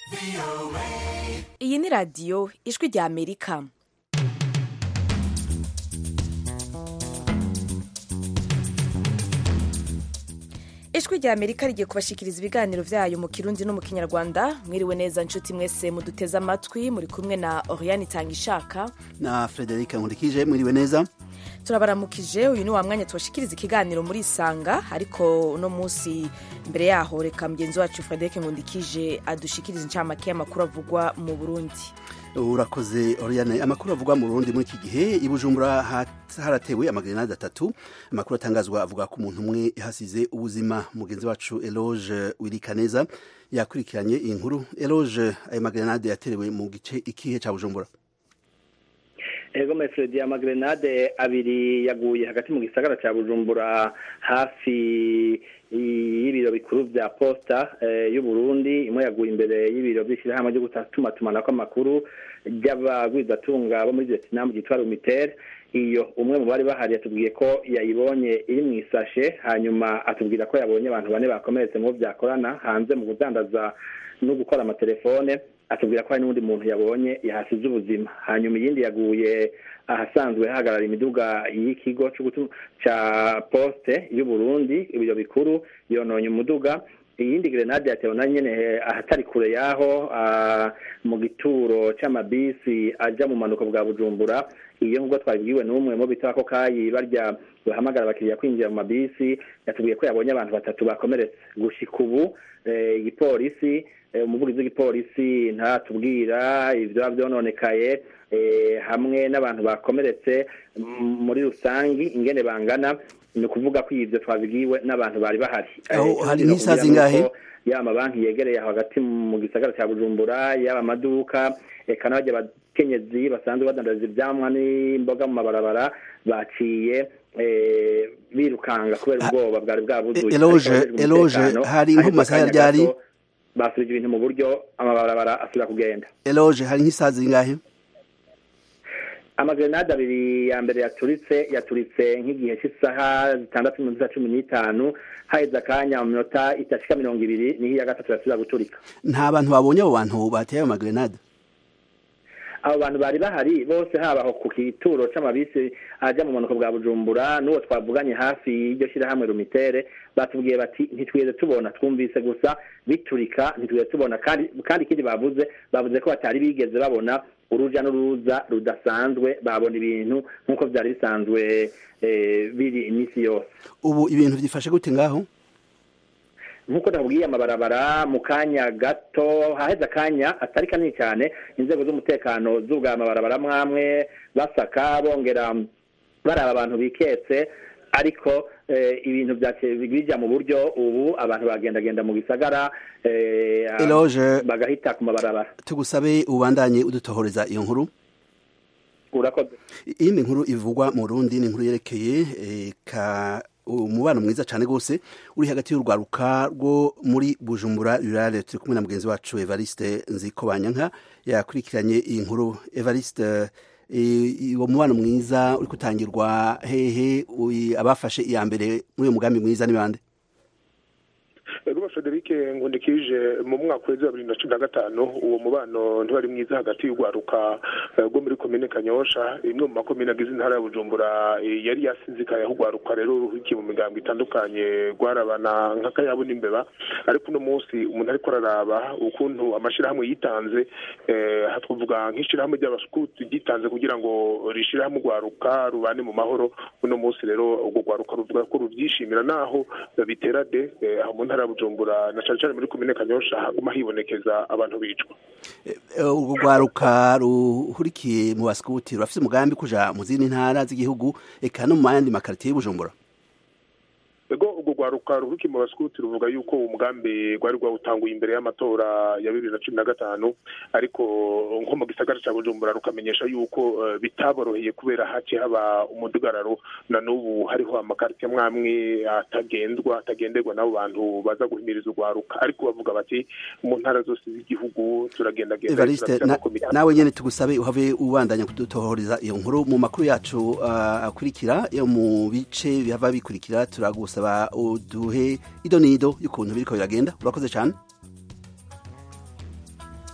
iyi ni radiyo ijwi rya amerika ijwi rya amerika rigiye kubashikiriza ibiganiro vyayo mu kirundi no mu kinyarwanda mwiriwe neza nshuti mwese muduteze amatwi muri kumwe na oriane itangishaka na Frederic Nkurikije mwiriwe neza turabaramukije uyu ni wa mwanya tubashikiriza ikiganiro muri isanga ariko uno munsi mbere yaho reka mugenzi wacu Frederic Nkundikije adushikiriza incamake y'amakuru avugwa mu Burundi urakoze Oriane amakuru avugwa mu Burundi muri iki gihe i Bujumbura haratewe amagrenade atatu amakuru atangazwa avuga ko umuntu umwe yahasize ubuzima mugenzi wacu Eloge Wirikaneza yakurikiranye iyi nkuru Eloge ayo magrenade yaterewe mu gice ikihe ca Bujumbura ego mesredi amagrenade abiri yaguye hagati mu gisagara cya bujumbura hafi y'ibiro bikuru bya posta y'u Burundi imwe yaguye imbere y'ibiro by'ishyirahamwe ryo gutumatumanako amakuru ry'abagwizatunga bo muri vietnam ryitwa rumitere iyo umwe mu bari bahari yatubwiye ko yayibonye iri mu isashe hanyuma atubwira ko yabonye abantu bane bakomeretse mu byakorana hanze mu kudandaza no gukora amatelefone atubwira ko hari n'undi muntu yabonye yahasize ubuzima hanyuma iyindi yaguye ahasanzwe hahagarara imiduga y'ikigo cya poste y'u Burundi ibiro bikuru yononye umuduga iyindi grenade yatewe na nyene ahatari kure yaho mu gituro c'amabisi aja mu manuko bwa bujumbura iyo nk'ubwo twabibwiwe n'umwe mu bita ko kayi barya bahamagara abakiriya kwinjira mu mabisi yatubwiye ko yabonye abantu batatu bakomeretse gushika ubu igipolisi umuvugizi w'igipolisi ntatubwira ibyo byononekaye hamwe n'abantu bakomeretse muri rusangi ingene bangana ni ukuvuga ko ibyo twabibwiwe n'abantu bari bahari hari nk'isaha zingahe yaba amabanki yegereye aho hagati mu gisagara cya bujumbura yaba amaduka eka n'abajya abakenyezi basanzwe badandariza ibyamwa n'imboga mu mabarabara baciye birukanga kubera ubwoba bwari bwabuzuye eloge eloge hari nko mu masaha ryari basubije ibintu mu buryo amabarabara asubira kugenda eloge hari nk'isaha zingahe amagrenade abiri ya mbere yaturitse yaturitse nk'igihe cy'isaha zitandatu n'iminota cumi n'itanu haheze akanya mu minota itashika mirongo ibiri niho iya gatatu yasubira guturika nta bantu babonye abo bantu bateye ayo magrenade abo bantu bari bahari bose haba aho ku kituro c'amabisi aja mu manuko bwa bujumbura n'uwo twavuganye hafi y'iryo shyirahamwe rumitere batubwiye bati ntitwigeze tubona twumvise gusa biturika ntitwigeze tubona kandi kandi ikindi bavuze bavuze ko batari bigeze babona uruja n'uruza rudasanzwe babona ibintu nk'uko byari bisanzwe biri iminsi yose ubu ibintu byifashe gute ngaho nk'uko nabwiye amabarabara mu kanya gato haheze akanya atari kanini cyane inzego z'umutekano z'ubwa amabarabara mwamwe basaka bongera baraba abantu biketse ariko ibintu bijya mu buryo ubu abantu bagendagenda mu gisagara bagahita ku mabarabara tugusabe ubandanye udutohoreza iyo nkuru urakoze iyi ni inkuru ivugwa mu rundi ni inkuru yerekeye ka umubano mwiza cyane rwose uri hagati y'urwaruka rwo muri bujumbura rurale turi kumwe na mugenzi wacu evariste nziko banyanka yakurikiranye iyi nkuru evariste uwo mubano mwiza uri gutangirwa hehe abafashe iya mbere muri uyu mugambi mwiza ni bande Ruba Frederic Ngundikije mu mwaka wa bibiri na cumi na gatanu uwo mubano ntibari mwiza hagati y'urwaruka rwo muri komine Kanyosha imwe mu makomine agize intara ya Bujumbura yari yasinzikaye aho urwaruka rero ruhikiye mu migambo itandukanye rwarabana nk'akayabo n'imbeba ariko uno munsi umuntu ariko araraba ukuntu amashyirahamwe yitanze twavuga nk'ishyirahamwe ry'abasukuti ryitanze kugira ngo rishyire hamwe urwaruka rubane mu mahoro uno munsi rero urwo rwaruka ruvuga ko rubyishimira naho bitera de aho mu ntara ya bujumbura na cyane cyane muri komine kanyosha haguma hibonekeza abantu bicwa urwo rwaruka ruhurikiye mu basikuti rurafite umugambi kuja mu zindi ntara z'igihugu eka no mu yandi makaritiye y'ubujumbura ego urwo rwaruka ruhurikiye mu basikuti ruvuga yuko uwo mugambi rwari rwawutanguye imbere y'amatora ya bibiri na cumi na gatanu ariko nko mu gisagara cya bujumbura rukamenyesha yuko bitaboroheye kubera haciye haba umudugararo na n'ubu hariho amakaritiye amwe atagendwa atagenderwa n'abo bantu baza guhimiriza urwaruka ariko bavuga bati mu ntara zose z'igihugu turagendagenda evariste nawe nyine tugusabe uhave ubandanya kudutohoreza iyo nkuru mu makuru yacu akurikira yo mu bice bihava bikurikira turagusaba uduhe ido n'ido y'ukuntu biriko biragenda urakoze cyane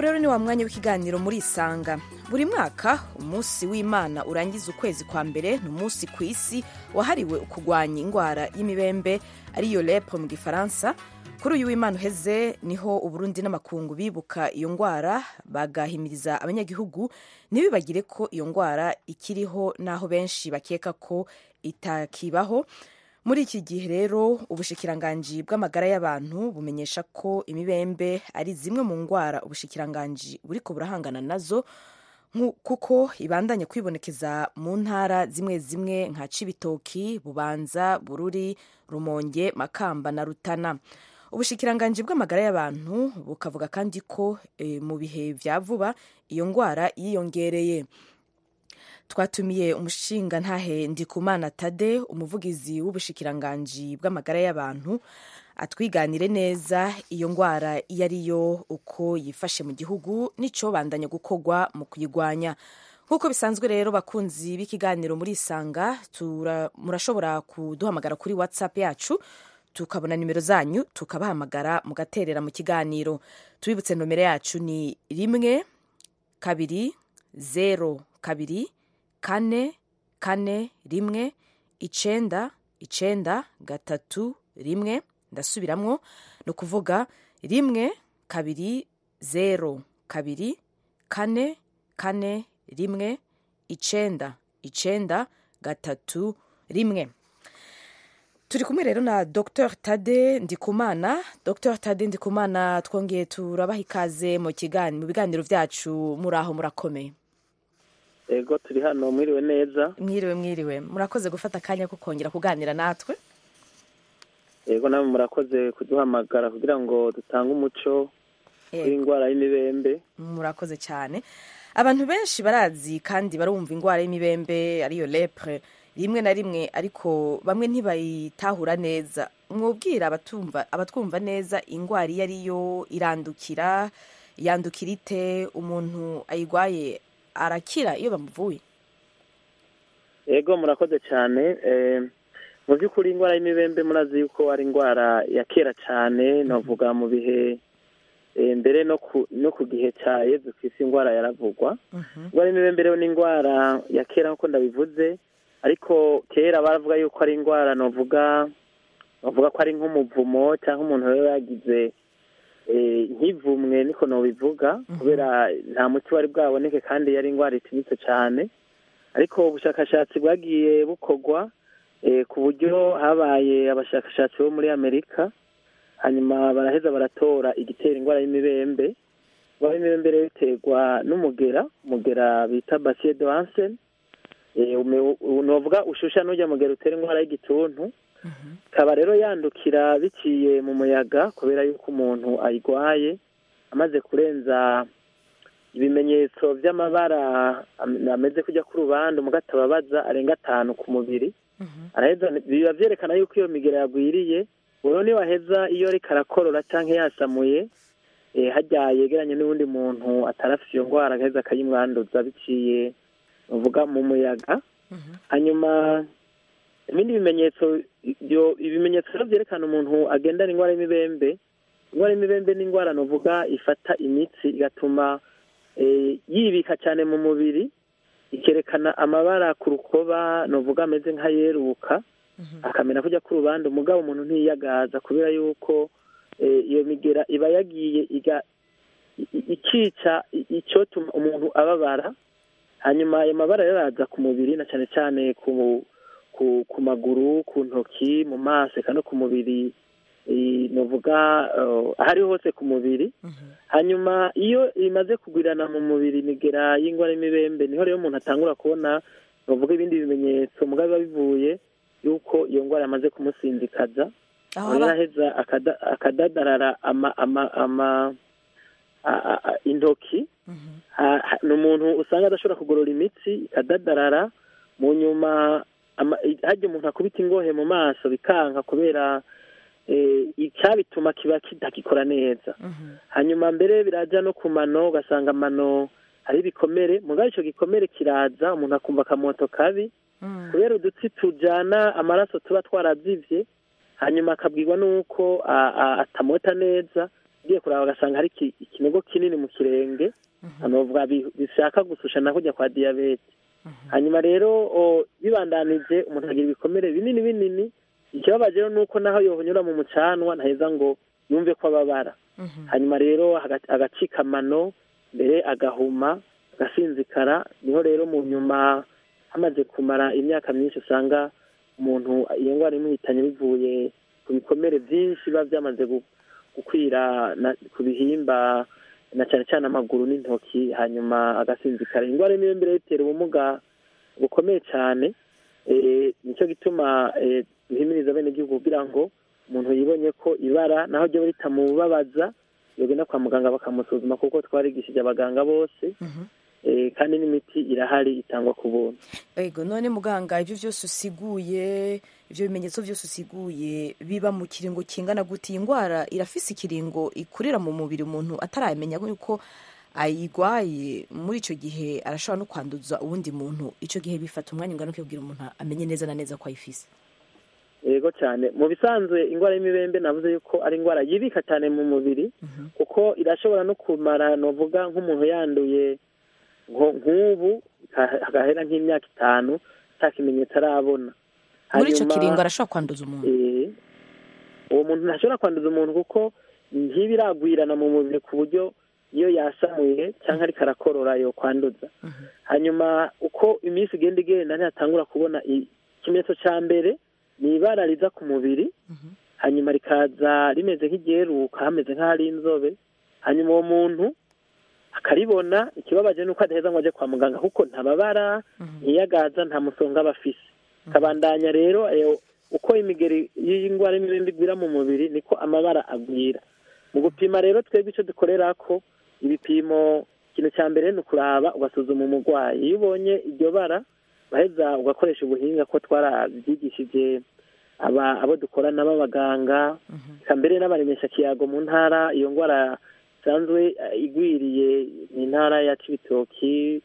rero ni wa mwanya w'ikiganiro muri isanga buri mwaka umunsi w'imana urangiza ukwezi kwa mbere ni umunsi ku isi wahariwe kurwanya indwara y'imibembe ariyo lepre mu gifaransa kuri uyu w'imana uheze niho uburundi n'amakungu bibuka iyo ndwara bagahimiriza abanyagihugu ntibibagire ko iyo ndwara ikiriho n'aho benshi bakeka ko itakibaho muri iki gihe rero ubushikiranganji bw'amagara y'abantu bumenyesha ko imibembe ari zimwe mu ndwara ubushikiranganji buriko burahangana nazo kuko ibandanya kwibonekeza mu ntara zimwe zimwe nka cibitoki bubanza bururi rumonge makamba na rutana ubushikiranganji bw'amagara y'abantu bukavuga kandi ko e, mu bihe vya vuba iyo ndwara yiyongereye twatumiye umushinga ntahe ndikumana tade umuvugizi w'ubushikiranganji bw'amagara y'abantu atwiganire neza iyo ndwara iyo ariyo uko yifashe mu gihugu n'icyo bandanya gukorwa mu kuyirwanya nk'uko bisanzwe rero bakunzi b'ikiganiro muri isanga murashobora kuduhamagara kuri whatsapp yacu tukabona nimero zanyu tukabahamagara mugaterera mu kiganiro tubibutse nomero yacu ni rimwe kabiri zero kabiri kane kane rimwe icenda icenda gatatu rimwe ndasubiramwo ni ukuvuga rimwe kabiri zero kabiri kane kane rimwe icenda icenda gatatu rimwe turi kumwe rero na dr tade ndikumana dr tade ndikumana twongeye turabaha ikaze mu biganiro byacu muri aho murakomeye ego turi hano mwiriwe neza mwiriwe mwiriwe murakoze gufata akanya ko kongera kuganira natwe ego namwe murakoze kuduhamagara kugira ngo dutange umuco w'indwara y'imibembe murakoze cyane abantu benshi barazi kandi barumva indwara y'imibembe ariyo lepre rimwe na rimwe ariko bamwe ntibayitahura neza mwubwira abatumva abatwumva neza indwara iyo ariyo irandukira yandukira ite umuntu ayirwaye arakira iyo bamuvuye yego murakoze cyane mu by'ukuri indwara y'imibembe murazi yuko ari indwara ya kera cyane navuga mu bihe mbere no ku gihe cya yezu ku isi indwara yaravugwa indwara y'imibembe rero ni indwara ya kera nk'uko ndabivuze ariko kera baravuga yuko ari indwara navuga bavuga ko ari nk'umuvumo cyangwa umuntu rero yagize nk'ivumwe niko nubivuga kubera nta muti wari bwaboneke kandi yari indwara itinyitse cyane ariko ubushakashatsi bwagiye bukorwa ku buryo habaye abashakashatsi bo muri amerika hanyuma baraheza baratora igitera indwara y'imibembe indwara y'imibembe rero iterwa n'umugera umugera bita basiye de hansen nuvuga ushusha n'ujya mugera utera indwara y'igituntu ikaba rero yandukira biciye mu muyaga kubera yuko umuntu ayirwaye amaze kurenza ibimenyetso by'amabara ameze kujya ku rubanda umugatababaza arenga atanu ku mubiri biba byerekana yuko iyo migera yagwiriye rero niwaheza iyo ariko arakorora cyangwa yasamuye hajya yegeranye n'uwundi muntu atarafite iyo ndwara agaheza akayimwanduza biciye uvuga mu muyaga hanyuma ibindi bimenyetso ibimenyetso rero byerekana umuntu agendana indwara y'imibembe indwara y'imibembe ni indwara nuvuga ifata imitsi igatuma yibika cyane mu mubiri ikerekana amabara ku rukoba nuvuga ameze nk'ayeruka akamera kujya ku rubanda umugabo umuntu ntiyagaza kubera yuko iyo migera iba yagiye ikica icyotuma umuntu ababara hanyuma ayo mabara rero araza ku mubiri na cyane cyane ku ku maguru ku ntoki mu maso eka no ku mubiri nuvuga aho ariho hose ku mubiri hanyuma iyo imaze kugwirana mu mubiri imigera y'indwara y'imibembe niho rero umuntu atangura kubona nuvuga ibindi bimenyetso mugabo biba bivuye yuko iyo ndwara yamaze kumusinzikaza araheza akadadarara intoki ni umuntu usanga adashobora kugorora imitsi ikadadarara mu nyuma hajya umuntu akubita ingohe mu maso bikanka kubera icyabituma kiba kitagikora neza hanyuma mbere birajya no ku mano ugasanga amano hari ibikomere mugabo icyo gikomere kiraza umuntu akumva akamoto kabi kubera udutsi tujyana amaraso tuba twarabyimbye hanyuma akabwirwa n'uko atamota neza ugiye kuraba ugasanga hari iki- ikinogo kinini mu kirenge anovuga bi- bishaka gusushana kujya kwa diyabete hanyuma rero o, bibandanije umuntu agira ibikomere binini binini ikibabaje rero ni uko naho yohonyura mu mucanwa ntaheza ngo yumve ko ababara hanyuma rero aga- agacika amano mbere agahuma agasinzikara niho rero mu nyuma hamaze kumara imyaka myinshi usanga umuntu iyo ndwara imuhitanye bivuye ku bikomere byinshi biba byamaze gu- gukwira na- ku bihimba na cyane cyane amaguru n'intoki hanyuma agasinzikara indwara y'imibembere itera ubumuga bukomeye cyane eh, nicyo gituma eh, duhimiriza bene igihugu kugira ngo umuntu yibonye ko ibara naho ryo ritamubabaza yogenda kwa muganga bakamusuzuma kuko twarigishije abaganga bose eh, kandi n'imiti irahari itangwa ku buntu ego none muganga ibyo byose usiguye ibyo bimenyetso byose usiguye biba mu kiringo kingana gute iyi ndwara irafise ikiringo ikurira mu mubiri umuntu ataramenya yuko ayigwaye muri icyo gihe arashobora no kwanduza uwundi muntu icyo gihe bifata umwanya ungana kugira umuntu amenye neza na neza ko ayifise yego cyane mu bisanzwe indwara y'imibembe navuze yuko ari indwara yibika cyane mu mubiri kuko irashobora no kumara novuga nk'umuntu yanduye nko- nk'ubu ha- hagahera nk'imyaka itanu nta kimenyetso arabona muri icyo Hanyuma- kiringo arashobora kwanduza umuntu Eh, uwo muntu ntashobora kwanduza umuntu kuko ntibiragwirana mu mubiri ku buryo iyo yasamuye cyangwa ariko arakorora yo kwanduza hanyuma uko iminsi igenda igenda ntihatangura kubona i- ikimenyetso cya mbere ni ibara riza ku mubiri hanyuma rikaza rimeze nk'iryeruka hameze nk'ahari inzobe hanyuma uwo muntu akaribona ikibabaje ni uko adaheza ngo ajye kwa muganga kuko ntababara ntiyagaza nta musonga aba afise kabandanya rero ayo uko imigeri y'indwara y'imibembe igwira mu mubiri niko amabara agwira mu gupima rero twebwe icyo dukorera ko ibipimo ikintu cya mbere ni ukuraba ugasuzuma umurwayi iyo ubonye iryo bara baheza ugakoresha ubuhinga ko twarabyigishije aba abo dukorana b'abaganga eka mbere n'abaremesha kiyago mu ntara iyo ndwara isanzwe eh, igwiriye ni intara ya cibitoki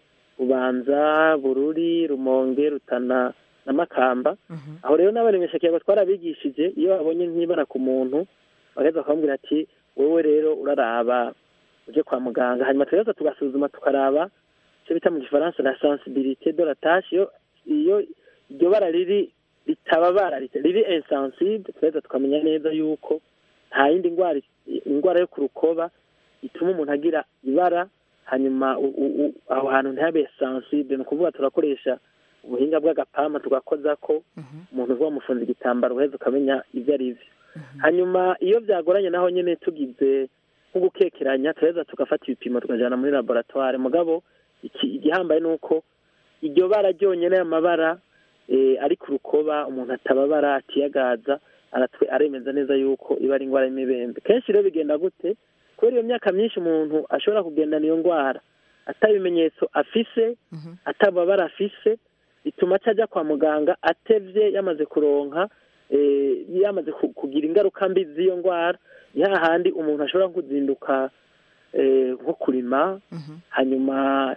bubanza bururi rumonge rutana na makamba aho rero n'abaremesha kiyago twarabigishije iyo babonye nk'ibara ku muntu bagaheza bakamubwira ati wowe rero uraraba uje kwa muganga hanyuma tugaheza tugasuzuma tukaraba icyo bita mu gifaransa la sensibilité de la tâche iyo iyo iryo bara riri ritababara rita- riri insensible tugaheza tukamenya neza yuko nta yindi ndwara indwara yo ku rukoba ituma umuntu agira ibara hanyuma u- u- u- aho hantu ntihabe sensible ni ukuvuga turakoresha ubuhinga bw'agapampa tugakoza ko umuntu uba wamufunze igitambaro uheza ukamenya ibyo ari byo hanyuma iyo byagoranye naho nyine tugize nko gukekeranya turaheza tugafata ibipimo tukajyana muri laboratware mugabo iki igihambaye ni uko iryo bara ryonyine y'amabara eh, ari ku rukoba umuntu atababara atiyagaza aratwe aremeza neza yuko iba ari indwara y'imibembe kenshi rero bigenda gute kubera iyo myaka myinshi umuntu ashobora kugendana iyo ndwara atabimenyetso afise atababara afise bituma atajya kwa muganga atevye yamaze kuronka eh, yamaze ku- kugira ingaruka mbi z'iyo ndwara ni hahandi umuntu ashobora kuzinduka eh, nko kurima hanyuma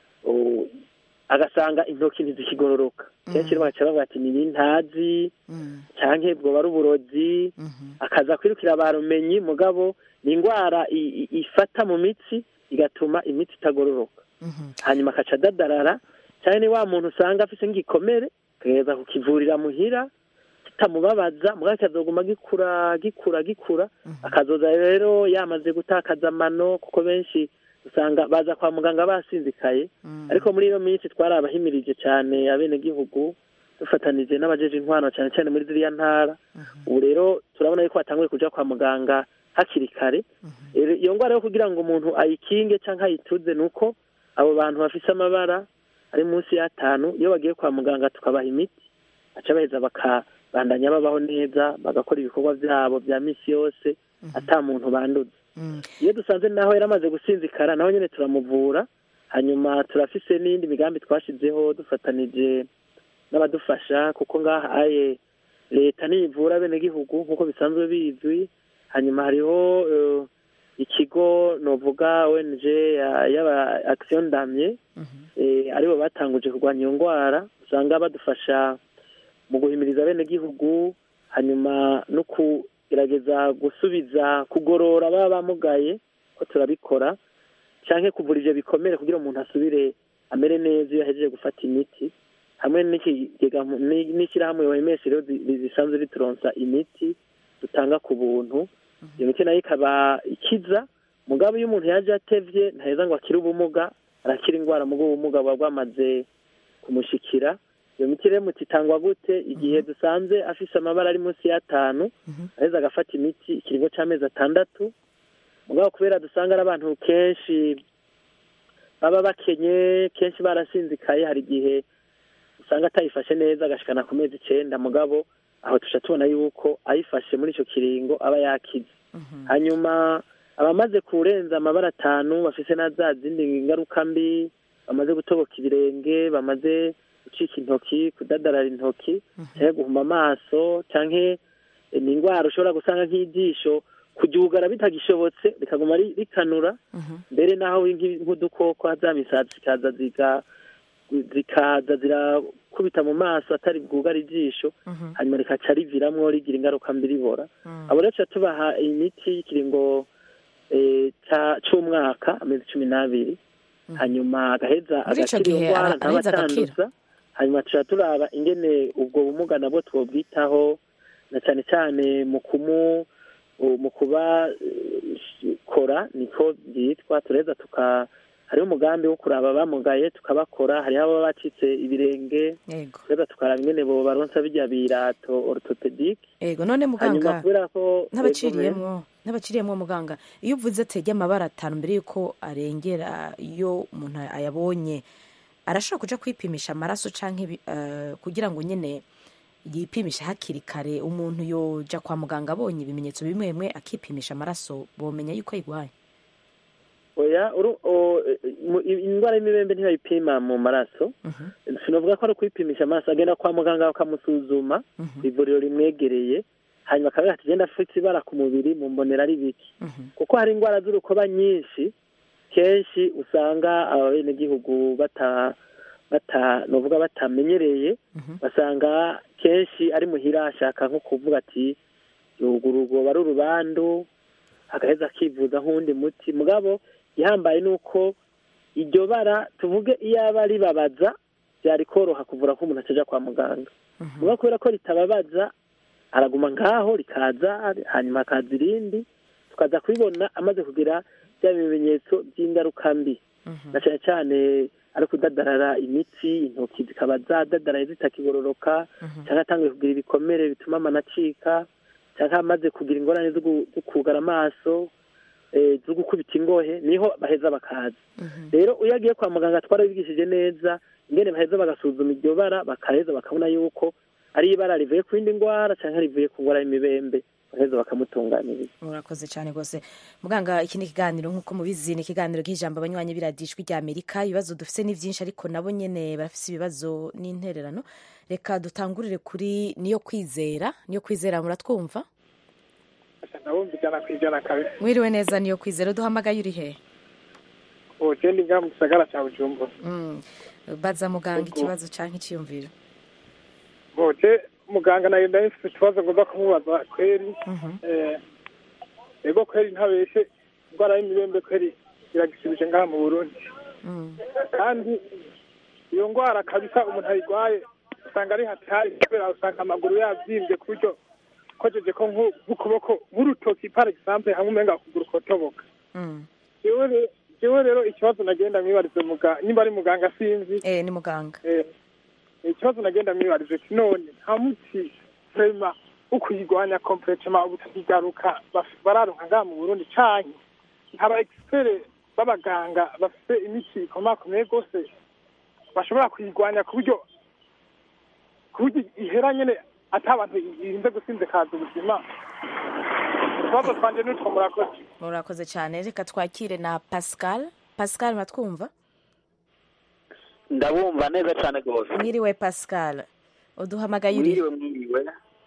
oh, agasanga intoki ntizikigororoka kenshi rero bagaca bavuga ati ni ntazi canke bwoba ari uburozi akaza kwirukira barumenyi mugabo ni indwara i- i- ifata mu mitsi igatuma imitsi itagororoka hanyuma akaca adadarara cyane ni wa muntu usanga afise nk'igikomere akageza kukivurira muhira kitamubabaza mugabo kikazoguma gikura gikura gikura akazoza rero yamaze gutakaza amano kuko benshi usanga baza kwa muganga basinzikaye ariko muri iyo minsi twarabahimirije cyane abenegihugu dufatanije n'abajeje intwaro cyane cyane muri ziriya ntara ubu rero turabona yuko batanguye kuja kwa muganga hakiri kare Rero iyo ndwara yo kugira ngo umuntu ayikinge cyangwa ayituze ni uko abo bantu bafise amabara ari munsi y'atanu iyo bagiye kwa muganga tukabaha imiti baca baheza bakabandanya babaho neza bagakora ibikorwa byabo bya misi yose ata muntu banduza iyo dusanze naho yaramaze gusinzikara naho nyine turamuvura hanyuma turafise n'indi migambi twashizeho dufatanije n'abadufasha kuko ngaha aye leta niyivura abenegihugu nk'uko bisanzwe bizwi hanyuma hariho eh, ikigo novuga ONG ya- y'aba action damye eh, aribo batanguje kurwanya iyo ndwara usanga badufasha mu guhimiriza abenegihugu hanyuma no ku gerageza gusubiza kugorora baba bamugaye ko turabikora cyangwa kuvura ibyo bikomere kugira umuntu asubire amere neza iyo ahejeje gufata imiti hamwe n'ikigega n'ishyirahamwe wemeshi rero zisanzwe rituronsa imiti dutanga ku buntu iyo miti nayo ikaba ikiza mugabo iyo umuntu yaje atevye ntaheza ngo akire ubumuga arakira indwara mugo ubumuga buba bwamaze kumushikira iyo miti rero muti itangwa gute igihe dusanze afise amabara ari munsi y'atanu aheza agafata imiti ikiringo c'amezi atandatu mugabo kubera dusanga ari abantu kenshi baba bakenye kenshi barasinzikaye hari igihe usanga atayifashe neza agashikana ku mezi icenda mugabo aho tuca tubona yuko ayifashe muri ico kiringo aba yakize hanyuma abamaze kurenza amabara atanu bafise na za zindi ngaruka mbi bamaze gutoboka ibirenge bamaze gucika intoki kudadarara intoki cyangwa guhuma amaso canke ni indwara ushobora gusanga nk'ijisho kuryugara bitagishobotse rikaguma rikanura mbere naho nk'udukoko za misatsi zikaza ziga zikaza zirakubita mu maso atari bwugara ijisho hanyuma rikaca riviramwo rigira ingaruka mbi ribora abo rero tuca tubaha imiti y'ikiringo c'umwaka amezi cumi n'abiri hanyuma agaheza agakira iyo ndwara ntaba atanduza hanyuma tuca turaba ingene ubwo bumuga nabwo twobwitaho na cyane cyane mu kumu mu kubakora niko byitwa tureza tuka hariho umugambi wo kuraba abamugaye tukabakora hariho ababa bacitse ibirenge tureza tukaraba ingene bo baronsa bijya birato orthopedic ego none muganga n'abaciriyemwo n'abaciriyemwo muganga iyo uvuze atege amabara atanu mbere yuko arengera iyo umuntu ayabonye arashobora kuja kwipimisha amaraso canke uh, kugira ngo nyene yipimisha hakiri kare umuntu yoja kwa muganga abonye ibimenyetso bimwe bimwe akipimisha amaraso bomenya yuko ayigwaye oya indwara y'imibembe ntibayipima mu maraso sinavuga ko ari ukwipimisha amaraso agenda kwa muganga bakamusuzuma ivuriro rimwegereye hanyuma akaba ati genda afite ibara ku mubiri mu mbonera ari biki kuko hari indwara z'urukoba nyinshi kenshi usanga abenegihugu bata bata novuga batamenyereye basanga kenshi ari muhira ashaka nko kuvuga ati urugoba ari urubandu agaheza akivuza nk'uwundi muti mugabo ihambaye ni uko iryo bara tuvuge iyo aba ribabaza byari koroha kuvura ko umuntu ataja kwa muganga mugabo kubera ko ritababaza araguma ngaho rikaza hanyuma hakaza irindi tukaza kubibona amaze kugira bya bimenyetso by'ingaruka mbi na cyane cyane ari kudadarara imitsi intoki zikaba zadadaraye zitakigororoka cyangwa atangiye kugira ibikomere bituma amano acika cyangwa amaze kugira ingorane zo kugara amaso zo gukubita ingohe niho baheza bakaza rero iyo agiye kwa muganga twarabigishije neza ingene baheza bagasuzuma iryo bara bakaheza bakabona yuko ari ibara rivuye ku yindi ndwara cyangwa rivuye ku ndwara y'imibembe baheza bakamutunganiriza murakoze cyane rwose muganga iki ni ikiganiro nk'uko mubizi ni ikiganiro k'ijambo abanywanyi biradijwi rya amerika ibibazo dufite ni byinshi ariko nabo nyine barafite ibibazo n'intererano reka dutangurire kuri niyo kwizera niyo kwizera muratwumva ndabumva ijana ku ijana kabiri mwiriwe neza niyo kwizera duhamagaye uri he ugenda inga mu gisagara cya bujumbura baza muganga ikibazo cyangwa icyiyumviro bote muganga nayo ndabifite ikibazo ngomba kumubaza kweri ego kweri ntabeshe indwara y'imibembe kweri iragisubije ngaha mu burundi kandi iyo ndwara kabisa umuntu ayirwaye usanga ari hatari kubera usanga amaguru yabyimbye ku buryo kojeje ko nk'ukuboko nk'urutoki par exemple hamwe umenga ukuguru kotoboka jewe rero ikibazo nagenda mwibarize muga nimba ari muganga sinzi eh ni muganga eh ikibazo nagenda mwibarize ati none nta muti vrema wo kuyigwanya completement ubutakigaruka bararonka ngaha mu burundi canke aba expert b'abaganga bafite imiti ikomakomeye rwose bashobora kuyigwanya ku buryo ku buryo ihera nyene ati abantu irinze gusinzikaza ubuzima utubazo twanje nitwo murakoze murakoze cyane reka twakire na pascal pascal matwumva ndabumva neza cyane rwose mwiriwe pascal uduhamagaye uri mwiriwe mwiriwe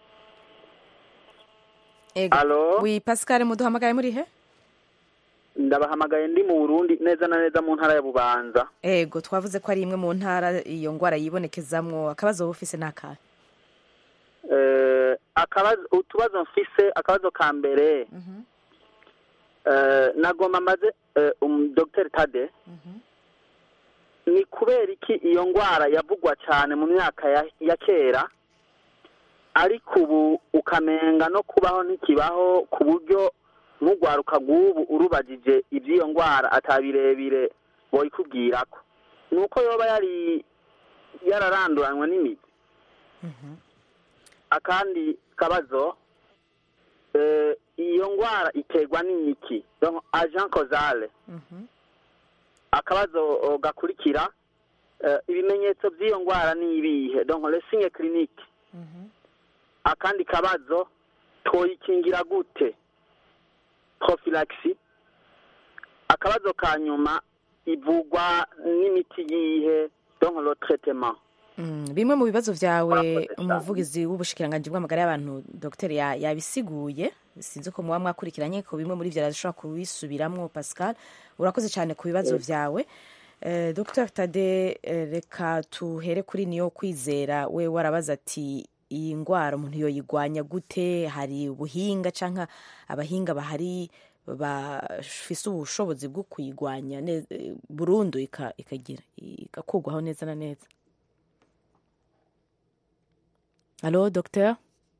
ego Alo? wi pascal muduhamagaye muri he ndabahamagaye ndi mu burundi neza na neza mu ntara ya bubanza ego twavuze ko ari imwe mu ntara iyo ndwara yibonekezamwo akabazo wowe ufise n'akahe Eh, akabazo utubazo mfise akabazo ka mbere eh, nagomba maze eh, um, Dr Tade ni kubera iki iyo ndwara yavugwa cyane mu myaka ya, ya kera ariko ubu ukamenga no kubaho ntikibaho ku buryo nk'urwaruka rw'ubu urubagije iby'iyo ndwara atabirebire boyikubwirako ni uko yoba yari yararanduranywe n'imiti akandi kabazo eh, iyo ndwara iterwa n'imiki donc agent causale akabazo o, gakurikira eh, ibimenyetso by'iyo ndwara ni ibihe donc le signe clinique akandi kabazo twoyikingira gute prophylaxie akabazo ka nyuma ivugwa n'imiti yihe donc le traitement Mm, bimwe mu bibazo vyawe Murakoze cyane. umuvugizi w'ubushikiranganji bw'amagara y'abantu dr ya- yabisiguye sinzi ko muba mwakurikiranye ko bimwe muri vyo arashobora kubisubiramwo pascal urakoze cyane ku bibazo vyawe Eh, dr tade eh, reka tuhere kuri niyo kwizera we warabaza ati iyi ndwara umuntu yoyigwanya gute hari ubuhinga canke abahinga bahari bafise ubushobozi bwo kuyigwanya ne- eh, burundu ika- ikagira igakurwaho neza na neza Alo, docteur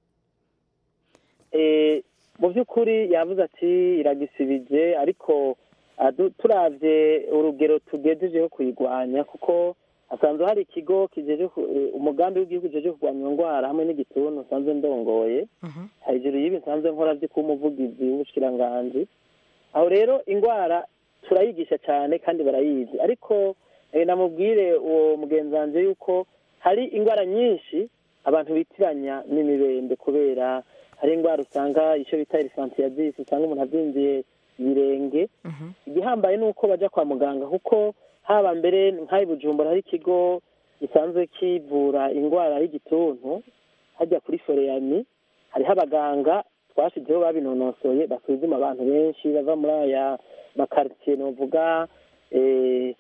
Eh, mu by'ukuri yavuze ati iragisibije ariko adu- turavye urugero tugejejeho kuyigwanya kuko hasanzwe hari ikigo kijeje ku- eh, umugambi w'igihugu ujeje kurwanya iyo ndwara hamwe n'igituntu nsanzwe ndongoye hejuru y'ibi nsanzwe nkora vyo kuba umuvugizi w'ubushikiranganji aho rero indwara turayigisha cyane kandi barayizi ariko eh, namubwire uwo mugenzi wanje yuko hari indwara nyinshi abantu bitiranya n'imibembe kubera hari indwara usanga icyo bita erisantiyadisi usanga umuntu abyinjiye ibirenge igihambaye ni uko bajya kwa muganga kuko haba mbere nk'aho i bujumbura hari ikigo gisanzwe kivura indwara y'igituntu hajya kuri foreyani hariho abaganga twashyizeho babinonosoye basuzuma abantu benshi bava muri aya makaritsiye novuga eh,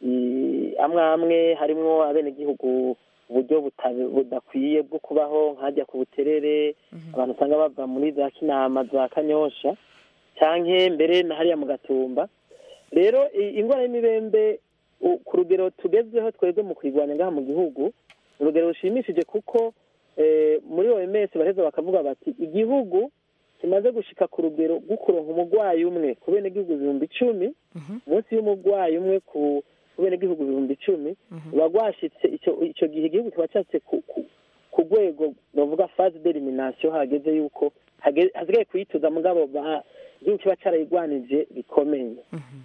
i- amwe amwe harimwo abenegihugu uburyo buta- budakwiye bwo kubaho nkajya ku buterere abantu usanga bava muri za kinama za kanyosha canke mbere na hariya mu gatumba rero i- indwara y'imibembe u- ku rugero tugezeho twebwe mu kuyirwanya ngaha mu gihugu urugero rushimishije kuko eh, muri oms bareza bakavuga bati igihugu kimaze gushika ku rugero rwo kuronka umurwayi umwe ku benegihugu ibihumbi icumi munsi y'umurwayi umwe ku ku benegihugu ibihumbi icumi ruba rwashitse ico ico gihe igihugu kiba cyatse ku ku- ku rwego bavuga phase d'elimination hageze yuko hage- hasigaye kuyituza mugabo ba- igihugu kiba carayigwanije bikomeye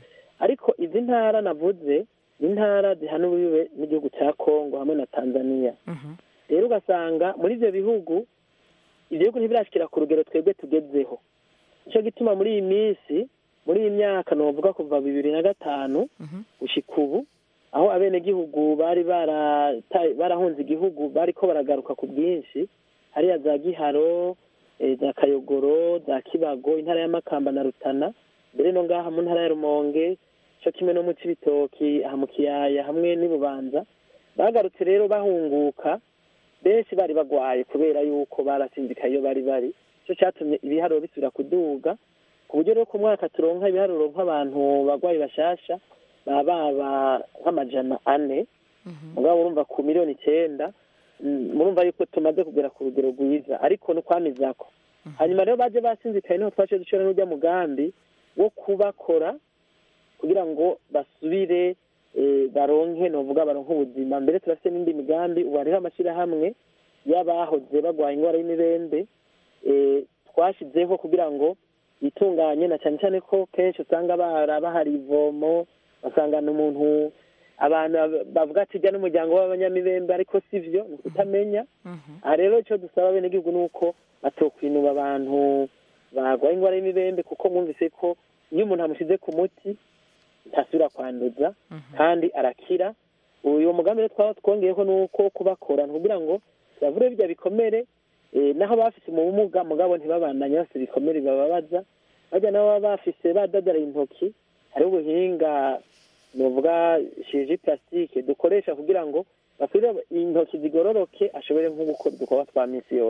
ariko izi ntara navuze ni intara zihana ububibe n'igihugu cya kongo hamwe na tanzania rero ugasanga muri ivyo bihugu ivyo bihugu ntibirashikira ku rugero twebwe tugezeho nico gituma muri iyi minsi muri iyi myaka novuga kuva bibiri na gatanu gushika ubu aho abenegihugu bari barata- barahunze igihugu bariko baragaruka ku bwinshi hariya za giharo eh, za kayogoro za kibago intara ya makamba na rutana mbere no ngaha mu ntara ya rumonge co kimwe no mu cibitoki aha mu kiyaya hamwe n'ibubanza bagarutse rero bahunguka benshi bari bagwaye kubera yuko barasinzikaye iyo bari bari cyo cyatumye ibiharuro bisubira kuduga ku buryo rero ku mwaka turonka ibiharuro nk'abantu bagwayi bashasha baba baba nk'amajana ane mugabo urumva ku miliyoni icyenda mm, murumva yuko tumaze kugera ku rugero rwiza ariko ni ukwamizako hanyuma rero baje basinzikaye niho twaciye dushora n'urya mugambi wo kubakora kugira ngo basubire eh, baronke novuga baronke ubuzima mbere turafite n'indi migambi ubu hariho amashyirahamwe y'abahoze bagwaye indwara y'imibembe eh, twashyizeho kugira ngo yitunganye na cyane cyane ko kenshi usanga bara bahari ivomo basangana umuntu abantu bavuga ati jya n'umuryango w'abanyamibembe ariko si byo ni ukutamenya aha rero icyo dusaba abenegihugu ni uko batokwinuba abantu barwaye indwara y'imibembe kuko mwumvise ko iyo umuntu amushyize ku muti ntasubira kwanduza kandi arakira uyu mugambi rero twaba twongeyeho ni uko kubakora kugira ngo bavure bijya bikomere eh, naho bafise mu bumuga mugabo ntibabandanye bafite ibikomere bibababaza bajya nabo baba bafise badadara intoki hariho ubuhinga novuga shiriji plastique dukoresha kugira ngo basubire intoki zigororoke ashobore nko gukora udukorwa twa minsi yose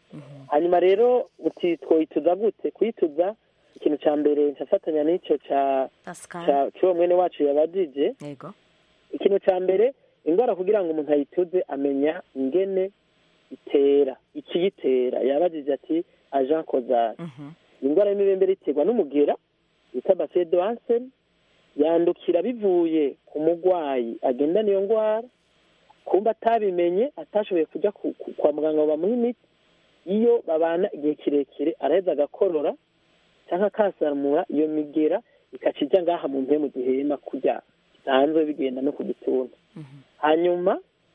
hanyuma rero uti twoyituza gute kuyituza ikintu cya mbere ncafatanya n'icyo cya pascal cya- cy'uwo mwene wacu yabajije yego ikintu cya mbere indwara kugira ngo umuntu ayituze amenya ingene itera ikiyitera yabajije ati ajan kozari Mhm. indwara y'imibembere iterwa n'umugera bita bacille de Hansen yandukira bivuye ku murwayi agendana iyo ndwara kumba atabimenye atashoboye kujya ku- ku- kwa muganga ngo bamuhe imiti iyo babana igihe kirekire araheza agakorora cyangwa akasamura iyo migera ikaca ijya ngaha mu mpemu zihema kujya bisanzwe bigenda no ku gituntu hanyuma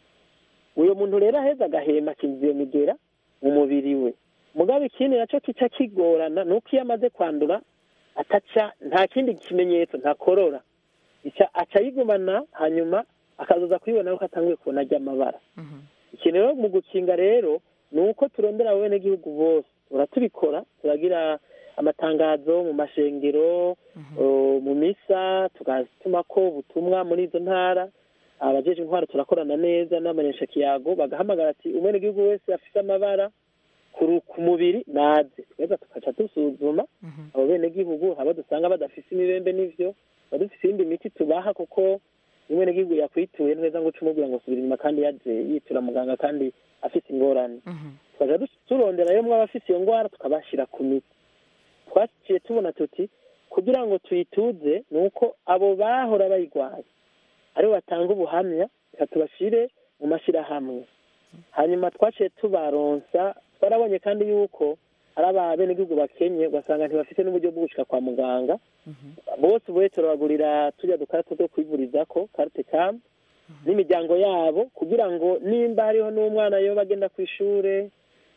uyu muntu rero aheza agahema akinjiza iyo migera mu mubiri we mugabo ikindi nacyo kica kigorana ni uko iyo amaze kwandura ataca nta kindi kimenyetso ntakorora ica aca yigumana hanyuma akazoza kuyibona ko atanguye kubona ajya amabara ikintu rero mu gukinga rero ni uko turondera abenegihugu bose turatubikora turagira amatangazo mu mashengero uh, mu misa tugatuma ko ubutumwa muri izo ntara abajeje intwaro turakorana neza n'amanyesha kiyago bagahamagara ati umwenegihugu wese afise amabara ku ru- ku mubiri naze tweza tukaca dusuzuma abo benegihugu abo dusanga badafise imibembe n'ivyo tuba dufise iyindi miti tubaha kuko umwenegihugu yakwituye neza ngo uce umubwira ngo subira inyuma kandi yaje yitura muganga kandi afise ingorane tukaja dus- turondera rero mwaba afise iyo ngwara tukabashira ku miti twaciye tubona tuti kugira ngo tuyituze ni uko abo bahora bayigwaye aribo batanga ubuhamya reka tubashire mu mashyirahamwe hanyuma twaciye tubaronsa twarabonye kandi yuko ari abenegihugu bakenye ugasanga ntibafite n'uburyo bwo gushika kwa muganga bose ubuye turabagurira tujya dukarata two kwivurizako karite kamu n'imiryango yabo kugira ngo nimba hariho n'umwana yoba agenda ku ishure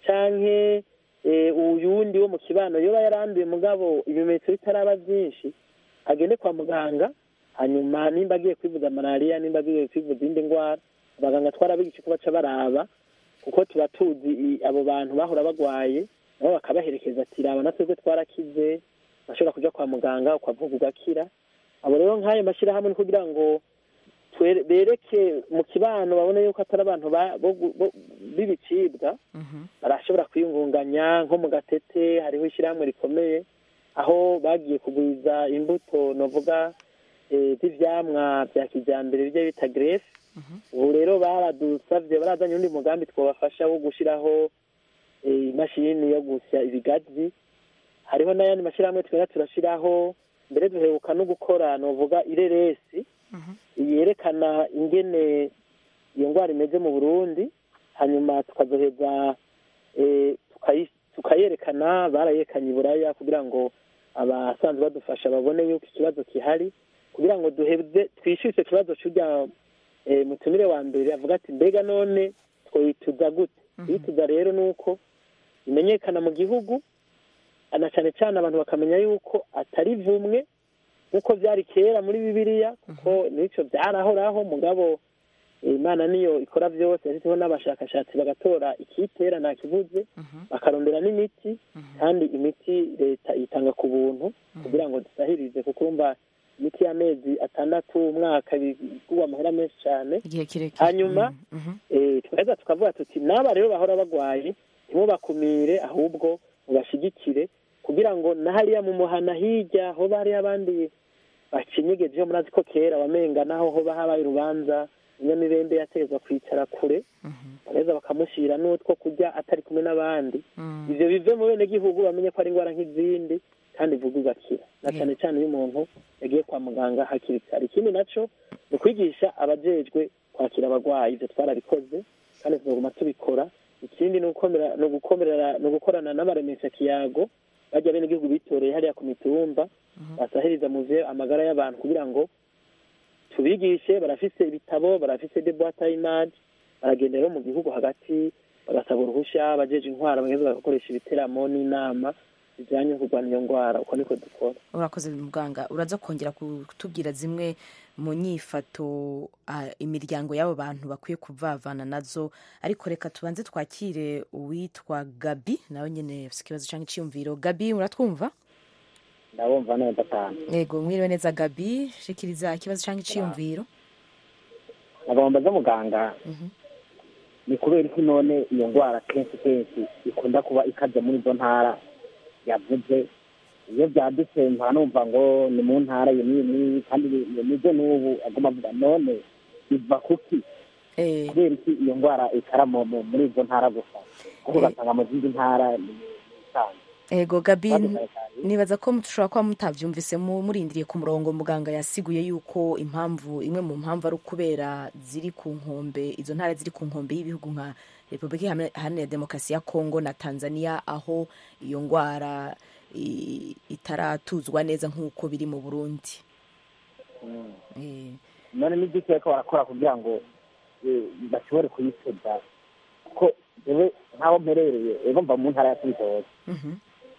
canke eh, uyundi wo mu kibano yoba yaranduye mugabo ibimenyetso bitaraba byinshi agende kwa muganga hanyuma nimba agiye kwivuza malariya nimba agiye kwivuza indi ndwara abaganga twarabigisha ko baca baraba kuko tuba tuzi i- abo bantu bahora bagwaye nabo bakabaherekeza ati raba na twebwe twarakize bashobora kuja kwa muganga ukavuga ugakira abo rero nk'ayo mashyirahamwe ni kugira ngo twere- bereke mu kibano babone yuko atari abantu ba- bo gu- bo- b'ibicibwa barashobora kwiyungunganya nko mu gatete hariho ishyirahamwe rikomeye aho bagiye kugwiza imbuto novuga eh, z'ivyamwa vya kijambere bijya bita grefe ubu rero baradusavye barazanye undi mugambi twabafasha wo gushiraho eh, imashini yo gusya ibigazi hariho n'ayandi mashyirahamwe twera turashiraho mbere duheruka no gukora novuga ireresi yerekana ingene iyo ndwara imeze mu burundi hanyuma tukazoheza eh, tukayi- tukayerekana barayerekanye i buraya kugira ngo abasanzwe badufasha babone yuko ikibazo gihari kugira ngo duheze twishyure icyo kibazo cy'urya eh, mutumire wa mbere avuga ati mbega none twituza gute twituza rero ni uko imenyekana mu gihugu na cyane cyane abantu bakamenya yuko atari vumwe nk'uko byari kera muri bibiliya kuko n'icyo byarahoraho mugabo eh, imana niyo ikora byose yashyizeho n'abashakashatsi bagatora ikitera nta kibuze bakarondera n'imiti kandi imiti leta itanga ku buntu kugira ngo dusahirize kuko urumva imiti y'amezi atandatu umwaka bigurwa amahera menshi cyane igihe kirekire hanyuma Mhm, mhm. eh, twaheza tukavuga tuti n'aba rero bahora bagwaye ntimubakumire ahubwo mubashigikire kugira ngo na hariya mu muhana hirya hoba hariyo abandi bakinyegejeho murazi ko kera wamenga naho hoba habaye urubanza inyamibembe yategezwa kwicara kure bagaheza bakamushyira n'utwo kurya atari kumwe n'abandi ivyo bive mu bene gihugu bamenye ko ari indwara nk'izindi kandi vuga ugakira na cyane cyane iyo umuntu yagiye kwa muganga hakiri kare ikindi naco ni ukwigisha abajejwe kwakira abagwayi ivyo twarabikoze kandi tuzoguma tubikora ikindi ni ugukomera- ni ugukomerera- ni ugukorana n'abaremesha kiyago bajya bene igihugu bitoreye hariya ku mitumba basahiriza mu vyo amagara y'abantu kugira ngo tubigishe barafise ibitabo barafise de boîte à image baragenda rero mu gihugu hagati bagasaba uruhusha abajeje intwara bageze bagakoresha ibiteramo n'inama bijanye no kurwanya iyo ndwara uko niko dukora urakoze muganga uraza kongera kutubwira zimwe mu nyifato ah, imiryango y'abo bantu bakwiye kuvavana nazo ariko reka tubanze twakire uwitwa gabi nawe nyine afite ikibazo cyangwa icyiyumviro gabi muratwumva ndabumva neza cyane yego mwiriwe neza gabi shikiriza ikibazo cyangwa icyiyumviro agomba zo muganga ni ku kubera iki none iyo ndwara kenshi kenshi ikunda kuba ikaze muri izo ntara yavuze iyo byadutse nta numva ngo ni mu ntara iyi n'iyi n'iyi kandi ni- nibyo n'ubu aguma avuga none iva kuki Eh, kubera iki iyo ndwara ikara mu- mu- muri izo ntara gusa kuko Eh. ugasanga mu zindi ntara ni isanzwe ego gabi Ikibazo cyane cyane. nibaza ko mushobora kuba mutabyumvise mu- murindiriye ku murongo muganga yasiguye yuko impamvu imwe mu mpamvu ari ukubera ziri ku nkombe izo ntara ziri ku nkombe y'ibihugu nka repubulika Iharanira- iharanira demokarasi ya kongo na tanzania aho iyo ndwara i- itaratuzwa neza nk'uko biri mu burundi Mm. Eh, none n'igiki ariko barakora kugira ngo eh, bashobore kuyitega kuko jewe nk'aho mperereye ego mva mu ntara ya kibitoki mhm.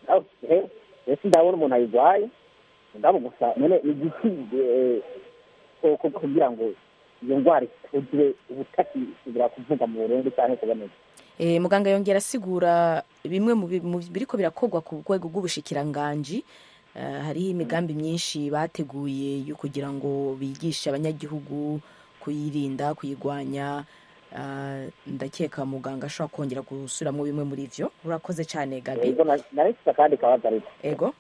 ese ndabona umuntu ayirwaye ndabo gusa none igiti eh, koko kugira ngo iyo ndwara ituzwe ubutakisubira kuvuga mu burundi cyangwa kuboneka Eh, muganga yongera asigura bimwe mu bi- mu biriko birakorwa ku rwego rw'ubushikiranganji Eh, hariho imigambi myinshi bateguye yo kugira ngo bigishe abanyagihugu kuyirinda kuyigwanya Ah, ndakeka muganga ashobora kongera gusubiramo bimwe muri ivyo urakoze cyane gabi ego na- narifite akandi kabazo ariko ego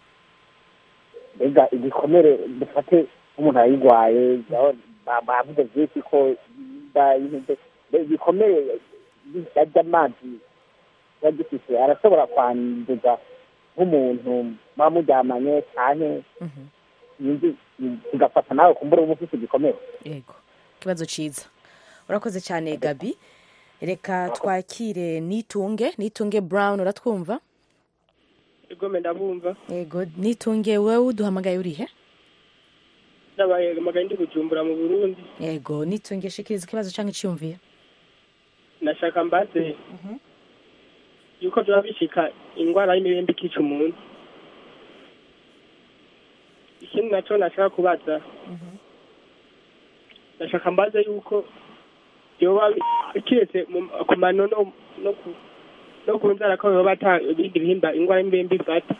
mbega igikomere dufate nk'umuntu ayirwaye aho ba- bavuze byinshi ko da- mbega igikomere ajya amazi kiba gifite arashobora kwanduza nk'umuntu muba muryamanye cyane Mhm. yindi kigafata nawe kumbura uba ufite igikomere ego ikibazo ciza urakoze cyane gabi reka twakire nitunge nitunge brown uratwumva igome ndabumva ego nitunge wewe uduhamagaye urihe nabaye amagaye ndi bujumbura mu burundi ego nitunge shikiriza ikibazo cyangwa iciyumviro nashaka mbaze yuko byaba bishika indwara y'imibembe ikica umuntu ikindi nacyo nashaka kubaza nashaka mbaze yuko yoba kiretse mu- ku mano no no ku no ku nzara ko yoba ata ibindi bihimba indwara y'imibembe ifata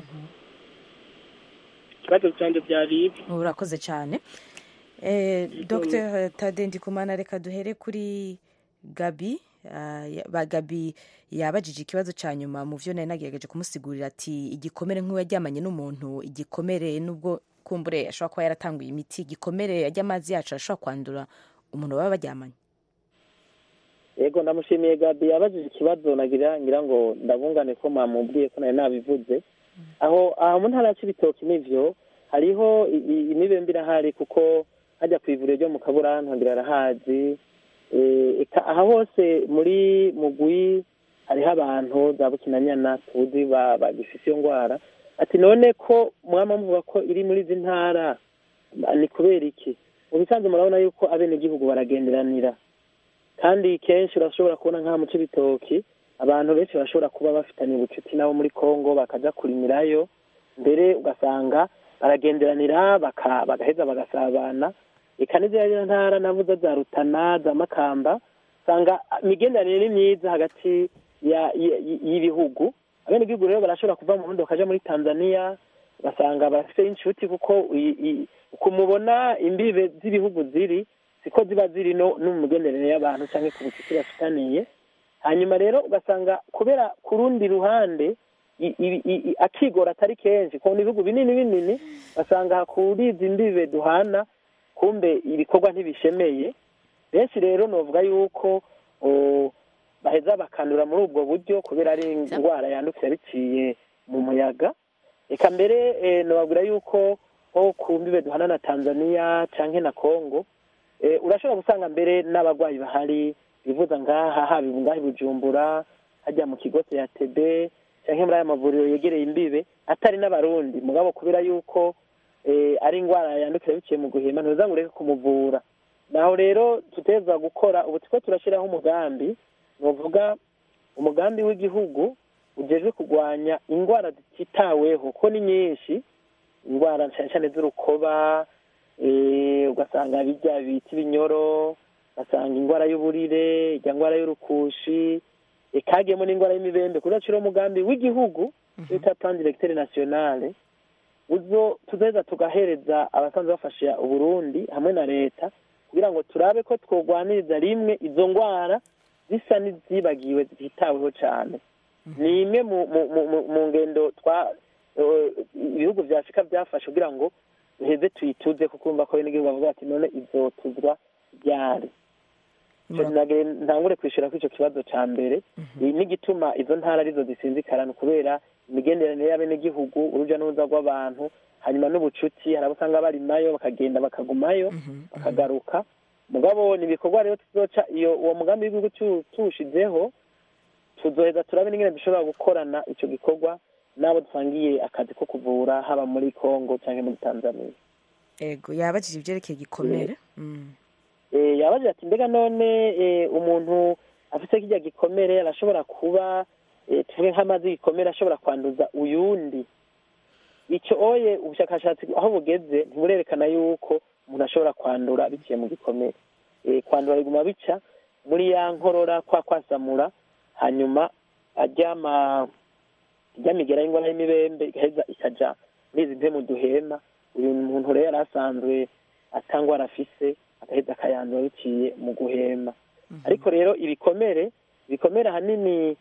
ikibazo cyanjye byari ibi urakoze cyane eh, dr tade ndikumana reka duhere kuri gabi Ah, ya- ba gabi yabajije ikibazo cya nyuma mu byo nari nagerageje kumusigurira ati igikomere nk'uwo yaryamanye n'umuntu igikomere nubwo kumbure ashobora kuba yaratanguye imiti igikomere ajya amazi yacu arashobora kwandura umuntu baba baryamanye yego ndamushimiye gabi yabajije ikibazo nagira ngira ngo ndabungane ko mwamubwiye ko nari nabivuze aho aho mu ntara ya cibitoki n'ivyo hariho i- i- imibembe irahari kuko hajya ku ivuriro ryo mu kaburantu ngira arahazi Eh, eka aha hose muri mugwi hariho abantu za bukinanyana tuzi ba- bagifise iyo ngwara ati none ko mwama muvuga ko iri muri izi ntara ni kubera iki mu bisanzwe murabona yuko abenegihugu baragenderanira kandi kenshi urashobora kubona nk'aha mu cibitoki abantu benshi bashobora kuba bafitanye ubucuti nabo muri kongo bakaja kurimirayo mbere ugasanga baragenderanira baka- bagaheza bagasabana eka n'iziriya ntara navuze za rutana za makamba usanga imigenderanire ni myiza hagati ya- ya- y'ibihugu abenegihugu rero barashobora kuva mu burundi bakaja muri tanzania ugasanga bafite inshuti kuko i- i- uko mubona imbibe z'ibihugu ziri siko ziba ziri no no mu migenderanire y'abantu cyangwa ku bucuti bafitaniye hanyuma rero ugasanga kubera ku rundi ruhande i- i- i- i- akigora atari kenshi kubona ibihugu binini binini basanga kuri izi mbibe duhana kumbe ibikorwa ntibishemeye benshi rero novuga yuko o, baheza bakandura muri ubwo buryo kubera ari indwara yandukira biciye mu muyaga reka mbere eh, nobabwira yuko nko ku mbibe duhana na tanzania canke na congo eh, urashobora gusanga mbere n'abarwayi bahari bivuza ngaha haba ngaha i bujumbura hajya mu kigo ya tb canke muri aya mavuriro yegereye imbibe atari n'abarundi mugabo kubera yuko eh, ari indwara yandukira biciye mu guhema ntuza ngo ureke kumuvura naho rero tuteza gukora ubu turiko turashyiraho umugambi novuga umugambi w'igihugu ujejwe kurwanya indwara zititaweho ko ni nyinshi indwara cyane cyane z'urukoba eh, ugasanga bijya bita ibinyoro ugasanga indwara y'uburire ijya ndwara y'urukushi ikagiyemo n'indwara y'imibembe kudacira umugambi w'igihugu bita plan directeur nationale uzo tuzeza tugahereza abasanzwe bafasha uburundi hamwe na leta kugira ngo turabe ko twogwaniriza rimwe izo ndwara zisa n'izibagiwe zititaweho cyane ni imwe mu mu- mu- mu- mu ngendo twa eh, ibihugu vya afurika byafashe kugira ngo duheze tuyituze kuko urumva ko bene bavuga bati none izotuzwa ryari Ico nagire ntangure kwishura ko ico kibazo ca mbere iyi n'igituma izo ntara arizo zisinzikarana kubera imigenderanire y'abenegihugu uruja n'uruza rw'abantu hanyuma n'ubucuti hari abo usanga barimayo bakagenda bakagumayo bakagaruka mugabo ni ibikorwa rero tuzoca iyo uwo mugambi w'igihugu tu- tuwushizeho tuzoheza turabe n'ingene dushobora gukorana ico gikorwa n'abo dusangiye akazi ko kuvura haba muri congo canke muri tanzania ego yabajije ivyerekeye igikomere Mm. Eh, yabaje ati mbega none eh, umuntu afite kirya gikomere arashobora kuba eh, tuvuge nk'amazi y'igikomere ashobora kwanduza uyundi icyo oye ubushakashatsi aho bugeze ntiburerekana yuko umuntu ashobora kwandura biciye mu gikomere Eh, kwandura biguma bica muri ya nkorora kwa kwasamura hanyuma aryama ryamigera y'ingwara y'imibembe igaheza ikaja muri izi mpemu duhema uyu muntu rero yari asanzwe atangwara afise agaheza akayandura biciye mu guhema ariko rero ibikomere ibikomere ahanini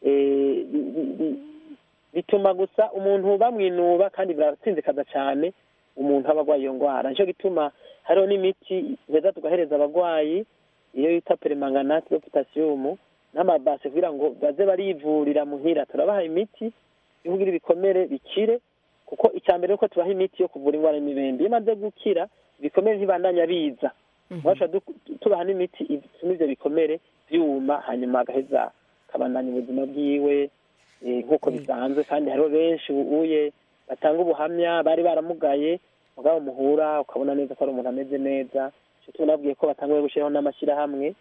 eh, bi- bi- bi- bituma gusa umuntu bamwinuba kandi biratsinzikaza cyane umuntu aba arwaye iyo ndwara nicyo gituma hariho n'imiti heza tugahereza abarwayi iyo yita peremanganate yo potasiyumu n'amabase kugira ngo baze barivurira muhira turabaha imiti yo kugira ibikomere bikire kuko icya mbere nuko tubaha imiti yo kuvura indwara y'imibembe iyo imaze gukira ibikomere ntibandanya biza basha tubaha n'imiti ituma ivyo bikomere vyuma hanyuma agaheza akabandanya ubuzima bwiwe eh, nk'uko bisanzwe kandi hariho benshi uye batanga ubuhamya bari baramugaye mugabo muhura ukabona neza ko ari umuntu ameze neza ico tunabwiye ko batanguye gushiraho n'amashyirahamwe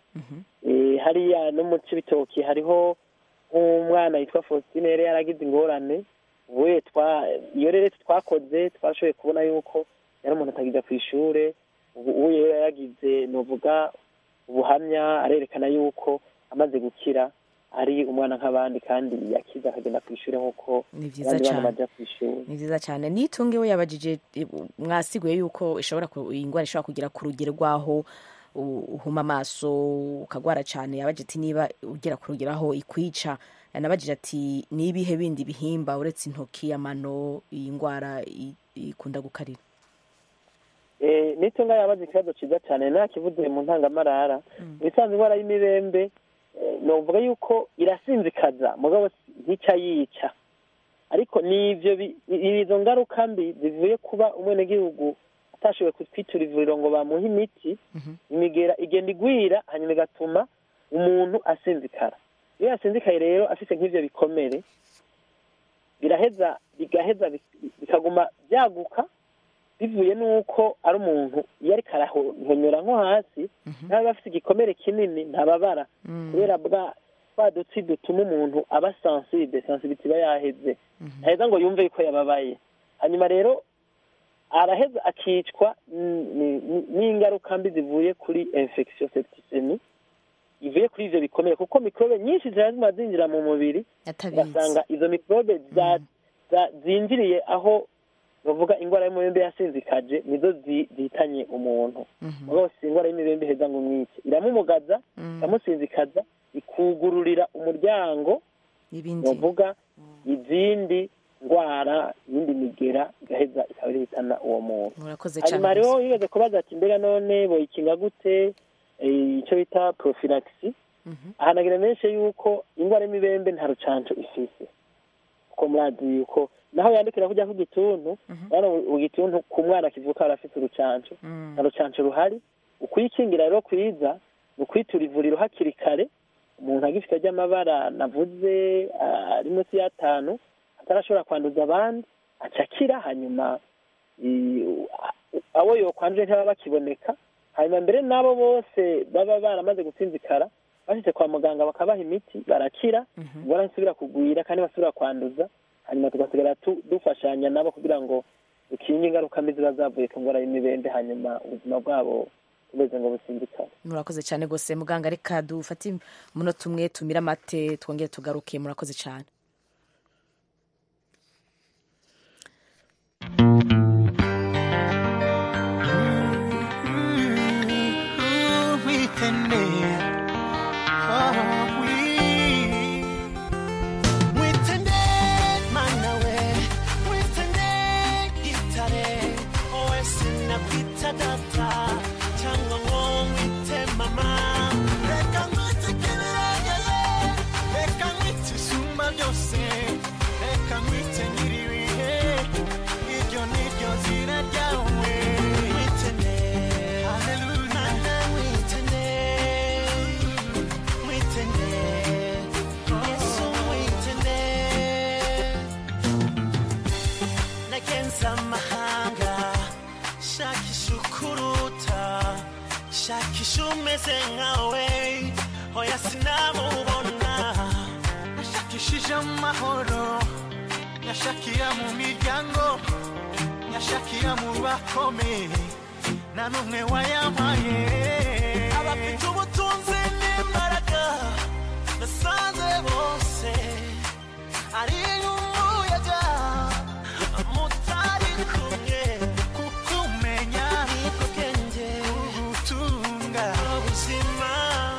Eh, hariya no mu cibitoki hariho nk'umwana yitwa faustine yari yaragize ingorane ubuye twa iyo rero twakoze twashoboye kubona yuko yari umuntu atagija ku ishure ubu ubu rero yagize novuga ubuhamya arerekana yuko amaze gukira ari umwana nk'abandi kandi yakize akagenda ku ishure nk'uko Ni vyiza abandi bana cane. baja ku ishuri ni vyiza cyane nitunge we yabajije eh, mwasiguye yuko ishobora ku- iyi ndwara ishobora kugera ku rugero rwaho u- uhuma amaso ukagwara cyane yabajije ati niba ugera ku rugero aho ikwica yanabajije ati nibihe bindi bihimba uretse intoki amano iyi ndwara i- ikunda gukarira Eh, nitunga yabaze ikibazo ciza cyane nakivuze mu ntangamarara ibisanzwe indwara y'imibembe eh, novuga yuko irasinzikaza mugabo si- ntica yica ariko nivyo bi- i- izo ngaruka mbi zivuye kuba umwenegihugu atashoboye kutwitura ivuriro ngo bamuhe imiti imigera igenda igwira hanyuma igatuma umuntu asinzikara iyo yasinzikaye rero afise nk'ivyo bikomere biraheza bigaheza bik- bikaguma byaguka bivuye n'uko ari umuntu iyo ariko arahonyora nko hasi nawe afite igikomere kinini ntababara kubera bwa twa dutsi dutuma umuntu aba sensible sensibility iba yaheze ntaheza ngo yumve yuko yababaye hanyuma rero araheza akicwa n- n- n- n'ingaruka mbi zivuye kuri infection septicemie ivuye kuri ivyo bikomere kuko mikrobe nyinshi ziba zima zinjira mu mubiri atabizi ugasanga izo mikrobe za- za- zinjiriye aho bavuga indwara y'umubembe yasinzikaje nizo zi- zihitanye umuntu mugabo si indwara y'imibembe iheza ngo umwice iramumugaza iramusinzikaza ikugururira umuryango n'ibindi bavuga izindi ndwara iyindi migera igaheza ikaba irihitana uwo muntu murakoze cyane hanyuma hariho yigeze kubaza ati mbega none boyikinga gute eh, icyo bita prophylaxis ahanagira menshi yuko indwara y'imibembe nta rucanco ifise kuko murazi yuko naho yandikira kujya ku gituntu rero igituntu ku mwana kivuka arafite urucanco nta rucanco ruhari ukwikingira rero kwiza ni ukwitura ivuriro hakiri kare umuntu agifite ry'amabara navuze ah, ari munsi y'atanu atarashobora kwanduza abandi aca akira hanyuma i- a- abo yokwanduje ntibaba bakiboneka hanyuma mbere n'abo bose baba baramaze gusinzikara bashitse kwa muganga bakabaha imiti barakira ingwara nsubira kugwira kandi basubira kwanduza hanyuma tugasigara tu- dufashanya nabo kugira ngo dukinge ingaruka mbi ziba zavuye ku ngwara y'imibembe hanyuma ubuzima bwabo bumeze ngo businzikare murakoze cyane rwose muganga reka dufate umunota umwe tumire amate twongere tugaruke murakoze cyane witende oh umeze nkawe oya sinamubona nashakishije amahoro nyashakira mu miryango nyashakira mu bakomeye nta n'umwe wayampaye abafite ubutunzi n'imbaraga nasanze bose ari umuyaga mutari kumwe kuko umenya nibwo bwenge ubutunga ubuzima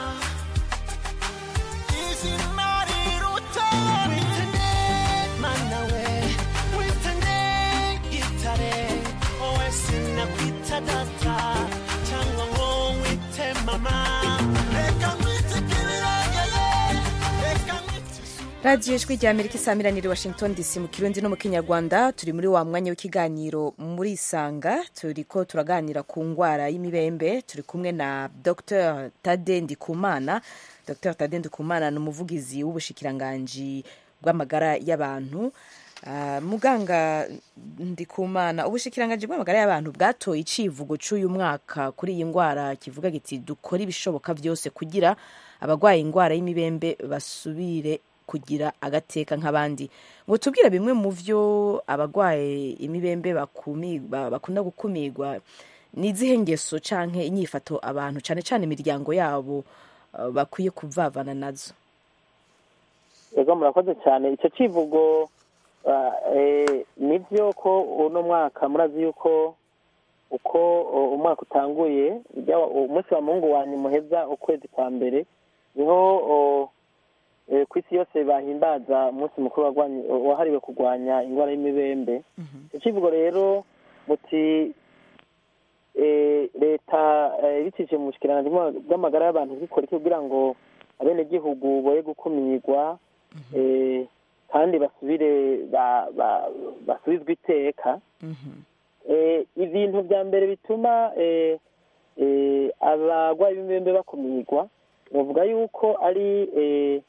izina riruta witende mana we witende gitare wowe sinakwita data cyangwa ngo wite mama reka nkwite kibirangeye reka nkwite radiyo ijwi rya amerika isamiraniye washington dc mu kirundi no mu kinyarwanda turi muri wa mwanya w'ikiganiro muri isanga turi ko turaganira ku ndwara y'imibembe turi kumwe na dr tade ndikumana dr tade ndikumana ni umuvugizi w'ubushikiranganji bw'amagara y'abantu Ah, muganga ndikumana ubushikiranganji bw'amagara y'abantu bwatoye icivugo cy'uyu mwaka kuri iyi ndwara kivuga giti dukore ibishoboka byose kugira abarwaye indwara y'imibembe basubire kugira agateka nk'abandi ngo tubwire bimwe mu byo abarwaye imibembe bakumi- ba- bakunda gukumirwa ni izihe ngeso canke inyifato abantu cane cane imiryango yabo ah, bakwiye kuvavana nazo ego murakoze cyane icyo kivugo ah, eh, nibyo ko uno mwaka murazi yuko uko uh, umwaka utanguye ujya wa- umunsi wa mungu wa muheza ukwezi kwa mbere niho uh, eh, ku isi yose bahimbaza umunsi mukuru warwanye- wahariwe kurwanya indwara y'imibembe icyo kivugo rero muti eh, leta eh, ibicishije mu bushikiranganji bw'ama- bw'amagara y'abantu bikora iki kugira ngo abenegihugu boye gukumirwa eh, kandi basubire ba- ba- basubizwe iteka eh, ibintu bya mbere bituma eh, eh, abarwayi b'imibembe bakumirwa bavuga yuko ari eh,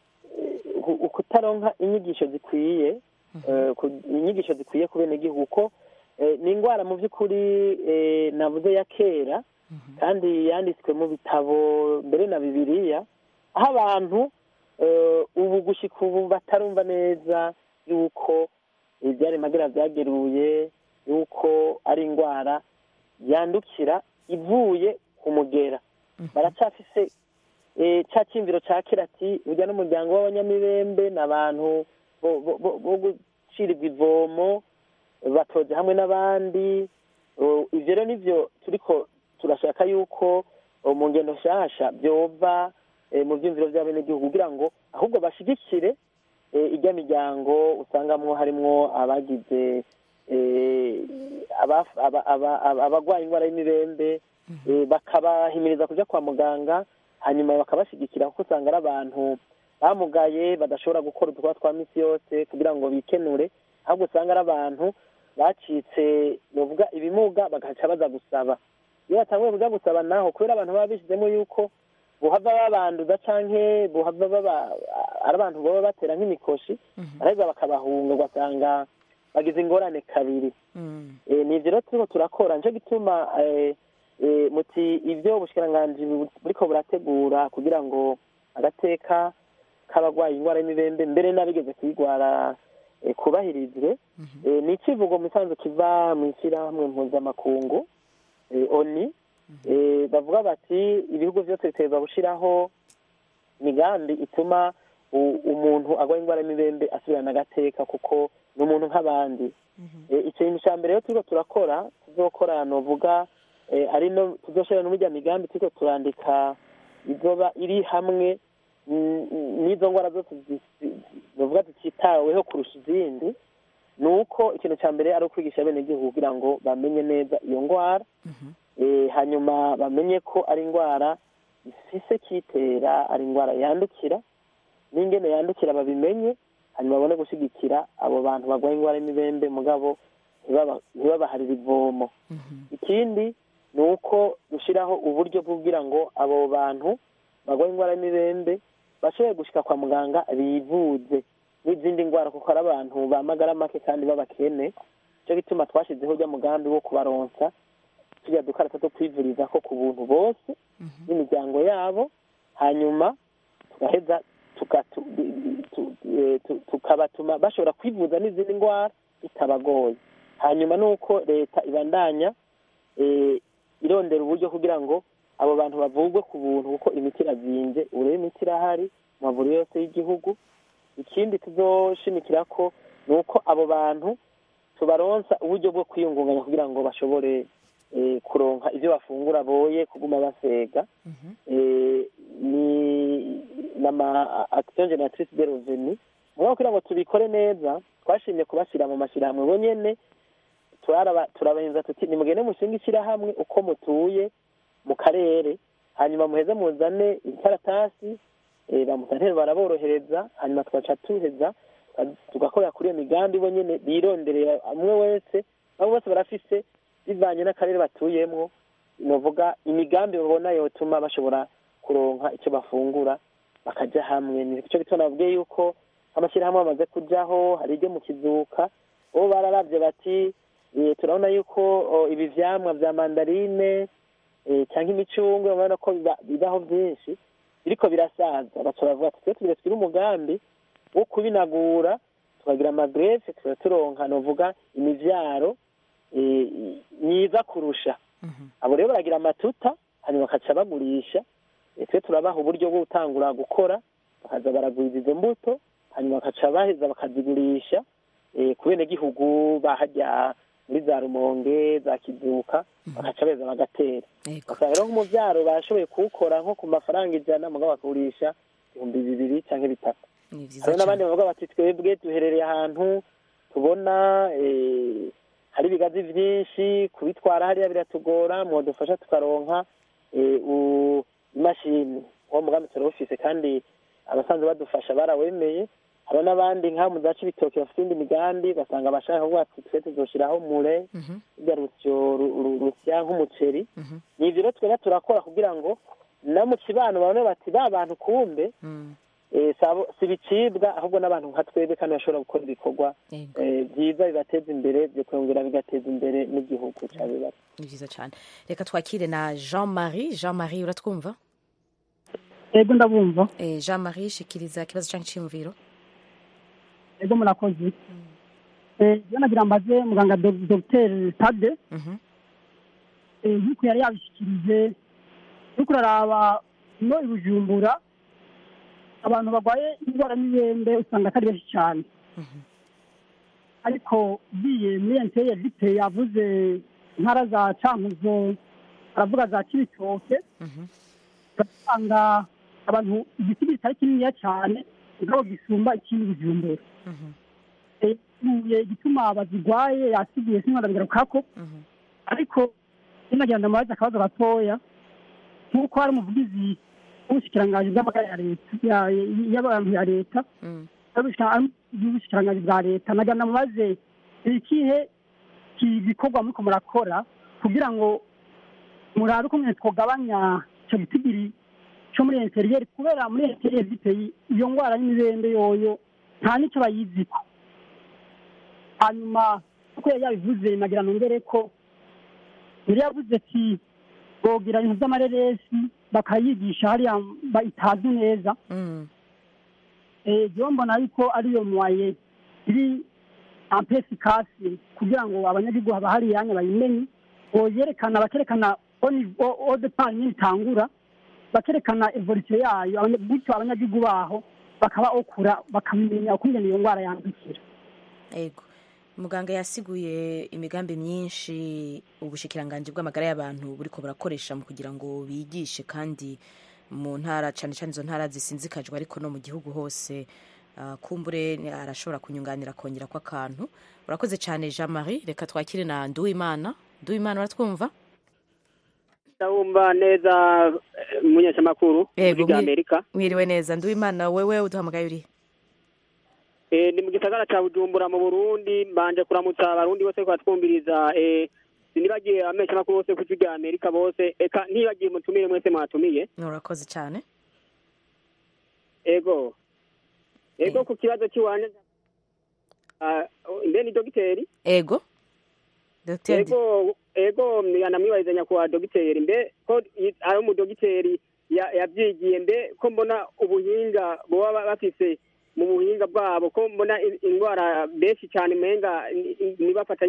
u- ukutaronka inyigisho zikwiye eh, ku- inyigisho zikwiye ku benegihugu ko eh, ni indwara mu by'ukuri eh, navuze ya kera kandi yanditswe mu bitabo mbere na bibiliya aho abantu eh, ubu gushyika ubu batarumva neza yuko ibyari magara byageruye yuko ari indwara yandukira ivuye ku mugera baracyafise eh, ca cyimviro ca kera ati burya n'umuryango w'abanyamibembe ni abantu bo- bo- bo- bo gucirirwa ivomo batoje hamwe n'abandi Uh, ivyo rero nivyo turiko turashaka yuko uh, mu ngendo nshasha vyova eh, mu vyumviro vy'abenegihugu kugira ngo ahubwo bashigikire eh, irya miryango usangamwo harimwo abagize eh, abaf- aba- aba- aba- abagwaye indwara y'imibembe eh, bakabahimiriza kuja kwa muganga hanyuma bakabashigikira kuko usanga ari abantu bamugaye badashobora gukora udukorwa twa misi yose kugira ngo bikenure ahubwo usanga ari abantu bacitse bavuga ibimuga bagaca baza gusaba iyo batanguye kuja gusaba naho kubera abantu baba bishizemo yuko buhava babanduza canke buhava baba ari abantu baba batera nk'imikoshi araheza bakabahunga ugasanga bagize ingorane kabiri Eh, ni ivyo rero turiko turakora nico gituma eh, eh, muti ivyo ubushikiranganji bu- buriko burategura kugira ngo agateka k'abagwaye indwara y'imibembe mbere n'abigeze kuyigwara eh, kubahirizwe Eh, ni icivugo mu isanzwe kiva mu ishyirahamwe mpuzamakungu eh, oni Eh, bavuga bati ibihugu vyose biterwa gushiraho imigambi ituma u- umuntu agwaye indwara y'imibembe asubirana agateka kuko ni umuntu nk'abandi Eh, ikintu cya mbere rero turiko turakora tuzokora novuga eh, ari no tuzoshira no murya migambi turiko turandika izoba iri hamwe mm, n'izo ngwara zose zi- zi- novuga zicitaweho kurusha izindi ni uko ikintu cya mbere ari ukwigisha abenegihugu kugira ngo bamenye neza iyo ngwara eh, hanyuma bamenye ko ari indwara ifise kitera ari indwara yandukira n'ingene yandukira babimenye hanyuma babone gushyigikira abo bantu barwaye indwara y'imibembe mugabo ntibaba- ntibabaharire ivomo ikindi ni uko dushyiraho uburyo bwo kugira ngo abo bantu barwaye indwara y'imibembe bashobore gushyika kwa muganga bivuze n'izindi ndwara kuko ari abantu bamagara make kandi b'abakene nicyo gituma twashyizeho ujya mugambi wo kubaronsa turiya dukarata two kwivuriza ko ku buntu bose n'imiryango yabo hanyuma tugaheza tuka- tu- tu- eh, tu- tukabatuma bashobora kwivuza n'izindi ndwara bitabagoye hanyuma nuko leta ibandanya eh, irondera uburyo kugira ngo abo bantu bavurwe ku buntu kuko imiti irazinze ubu rero imiti irahari mu mavuriro yose y'igihugu ikindi tuzoshimikira ko ni uko abo bantu tubaronsa uburyo bwo kwiyungunganya kugira ngo bashobore eh, kuronka ibyo bafungura boye kuguma basega eh, ni nama action generatrice de revenu mugabo kugira ngo tubikore neza twashimye kubashyira mu mashyirahamwe bonyene turaraba- turabahinza tuti nimugende mushinga ishyirahamwe uko mutuye mu karere hanyuma muheze muzane ikaratasi eh, ba musanteri baraborohereza hanyuma tugaca tuheza tuka- tugakorera kuri iyo migambi bo nyene bironderera umwe wese abo bose barafise bivanye n'akarere batuyemwo novuga imigambi babona yotuma bashobora kuronka icyo bafungura bakaja hamwe nico gituma navuge yuko amashyirahamwe amaze kujaho hari iryo mu kizuka bo bararavye bati eh, turabona yuko oh, ibi vyamwa vya mandarine eh, canke imicungwe urabona ko biba- bibaho vyinshi biriko birasaza baca baravuga ati twe tugire twire umugambi wo kubinagura tukagira amagrefe tuba turonka novuga imivyaro eh, myiza kurusha abo rero baragira amatuta hanyuma bakaca bagurisha eh, twe turabaha uburyo bwo gutangura gukora bakaza baragwiza izo mbuto hanyuma bakaca baheza bakazigurisha eh, ku benegihugu bahajya muri za rumonge za kizuka bakaca beza bagatera basanga rero nk'umuvyaro bashoboye kuwukora nko ku mafaranga ijana mugabo bakagurisha ibihumbi bibiri canke bitatu ni vyiza hariho n'abandi cyane bavuga bati twebwe duherereye ahantu tubona eh, hari ibigazi vyinshi kubitwara hariya biratugora mwodufasha tukaronka eh, u- imashini uwo mugambi turawufise kandi abasanzwe badufasha barawemeye hariho n'abandi nk'aho mu zaca ibitoki bafite indi migambi basanga bashaka kuvuga ati twe tuzoshiraho mure rya rusyo ru- ru- rusya nk'umuceri ni ivyo rero twebwe turakora kugira ngo no mu kibano babone bati ba bantu kumbe eh, sabo- si ibicibwa ahubwo n'abantu nka twebwe kandi bashobora gukora ibikorwa eh, byiza bibateza imbere bikongera bigateza imbere n'igihugu cabibaza ni vyiza cyane reka twakire na jean marie jean marie uratwumva ego ndabumva eh, jean marie shikiriza ikibazo canke iciyumviro ego murakoze Eh, je nagira mbaze muganga Dog- dr tade Eh, nk'uko yari yabishikirije uriko uraraba no i bujumbura abantu barwaye indwara y'ibembe usanga atari benshi cyane ariko ugiye muri enteye vite yavuze intara za cankuzo aravuga za kibitoke ugasanga abantu igiti kitari kininiya cyane mugabo gisumba ikindi bujumbura tuye igituma bazigwaye yasiguye sinwarabigarukako ariko sinagira ndamubaza akabazo gatoya nk'uko hari umuvugizi w'ubushikiranganji bw'amagara ya leta ya- y'abantu ya leta y'ubushikiranganji bwa leta nagira ndamubaze ikihe gikorwa muriko murakora kugira ngo murabe uko mwene twogabanya ico gitigiri co muri interiyeri kubera muri interiyeri ziteye iyo ngwara y'imibembe yoyo nta n'ico bayiziko hanyuma uko yari yabivuze nagira nongere ko yari yavuze ati bogira ibintu by'amareresi bakayigisha hariya ba- itazi neza jewe mbona yuko ariyo mwaye iri ampesikasi kugira ngo abanyagihugu haba hari iyanya bayimenye boyerekana bakerekana odepari nyine itangura bakerekana evolution yayo abanya- gutyo abanyagihugu baho bakaba okura bakamenya ukungene iyo ngwara yandukira ego muganga yasiguye imigambi myinshi ubushikiranganji bw'amagara y'abantu buriko burakoresha mu kugira ngo bigishe kandi mu ntara cane cane izo ntara zisinzikajwe ariko no mu gihugu hose Ah, kumbure ni- arashobora kunyunganira akongera ko akantu urakoze cyane jean marie reka twakire na nduwimana nduwimana uratwumva ndabumva neza eh, umunyeshamakuru Yego, muri mwi- amerika mwiriwe neza nduwimana wewe uduhamagaye uri Eh, ni mu gisagara ca bujumbura mu burundi mbanje kuramutsa abarundi bose ko batwumviriza eh, sinibagiye abamenyeshamakuru bose ku ijwi rya amerika bose eka ntibagiye mutumire mwese mwatumiye urakoze cyane ego ego ku kibazo cy'iwanje Ah, mbe ni dogiteri ego Dr. ego ego yanamwibariza nyakubahwa dogiteri mbe ko i- ari umudogiteri ya- yabyigiye mbe ko mbona ubuhinga boba ba- bafise mu buhinga bwabo ko mbona i- indwara benshi cyane menga nibafata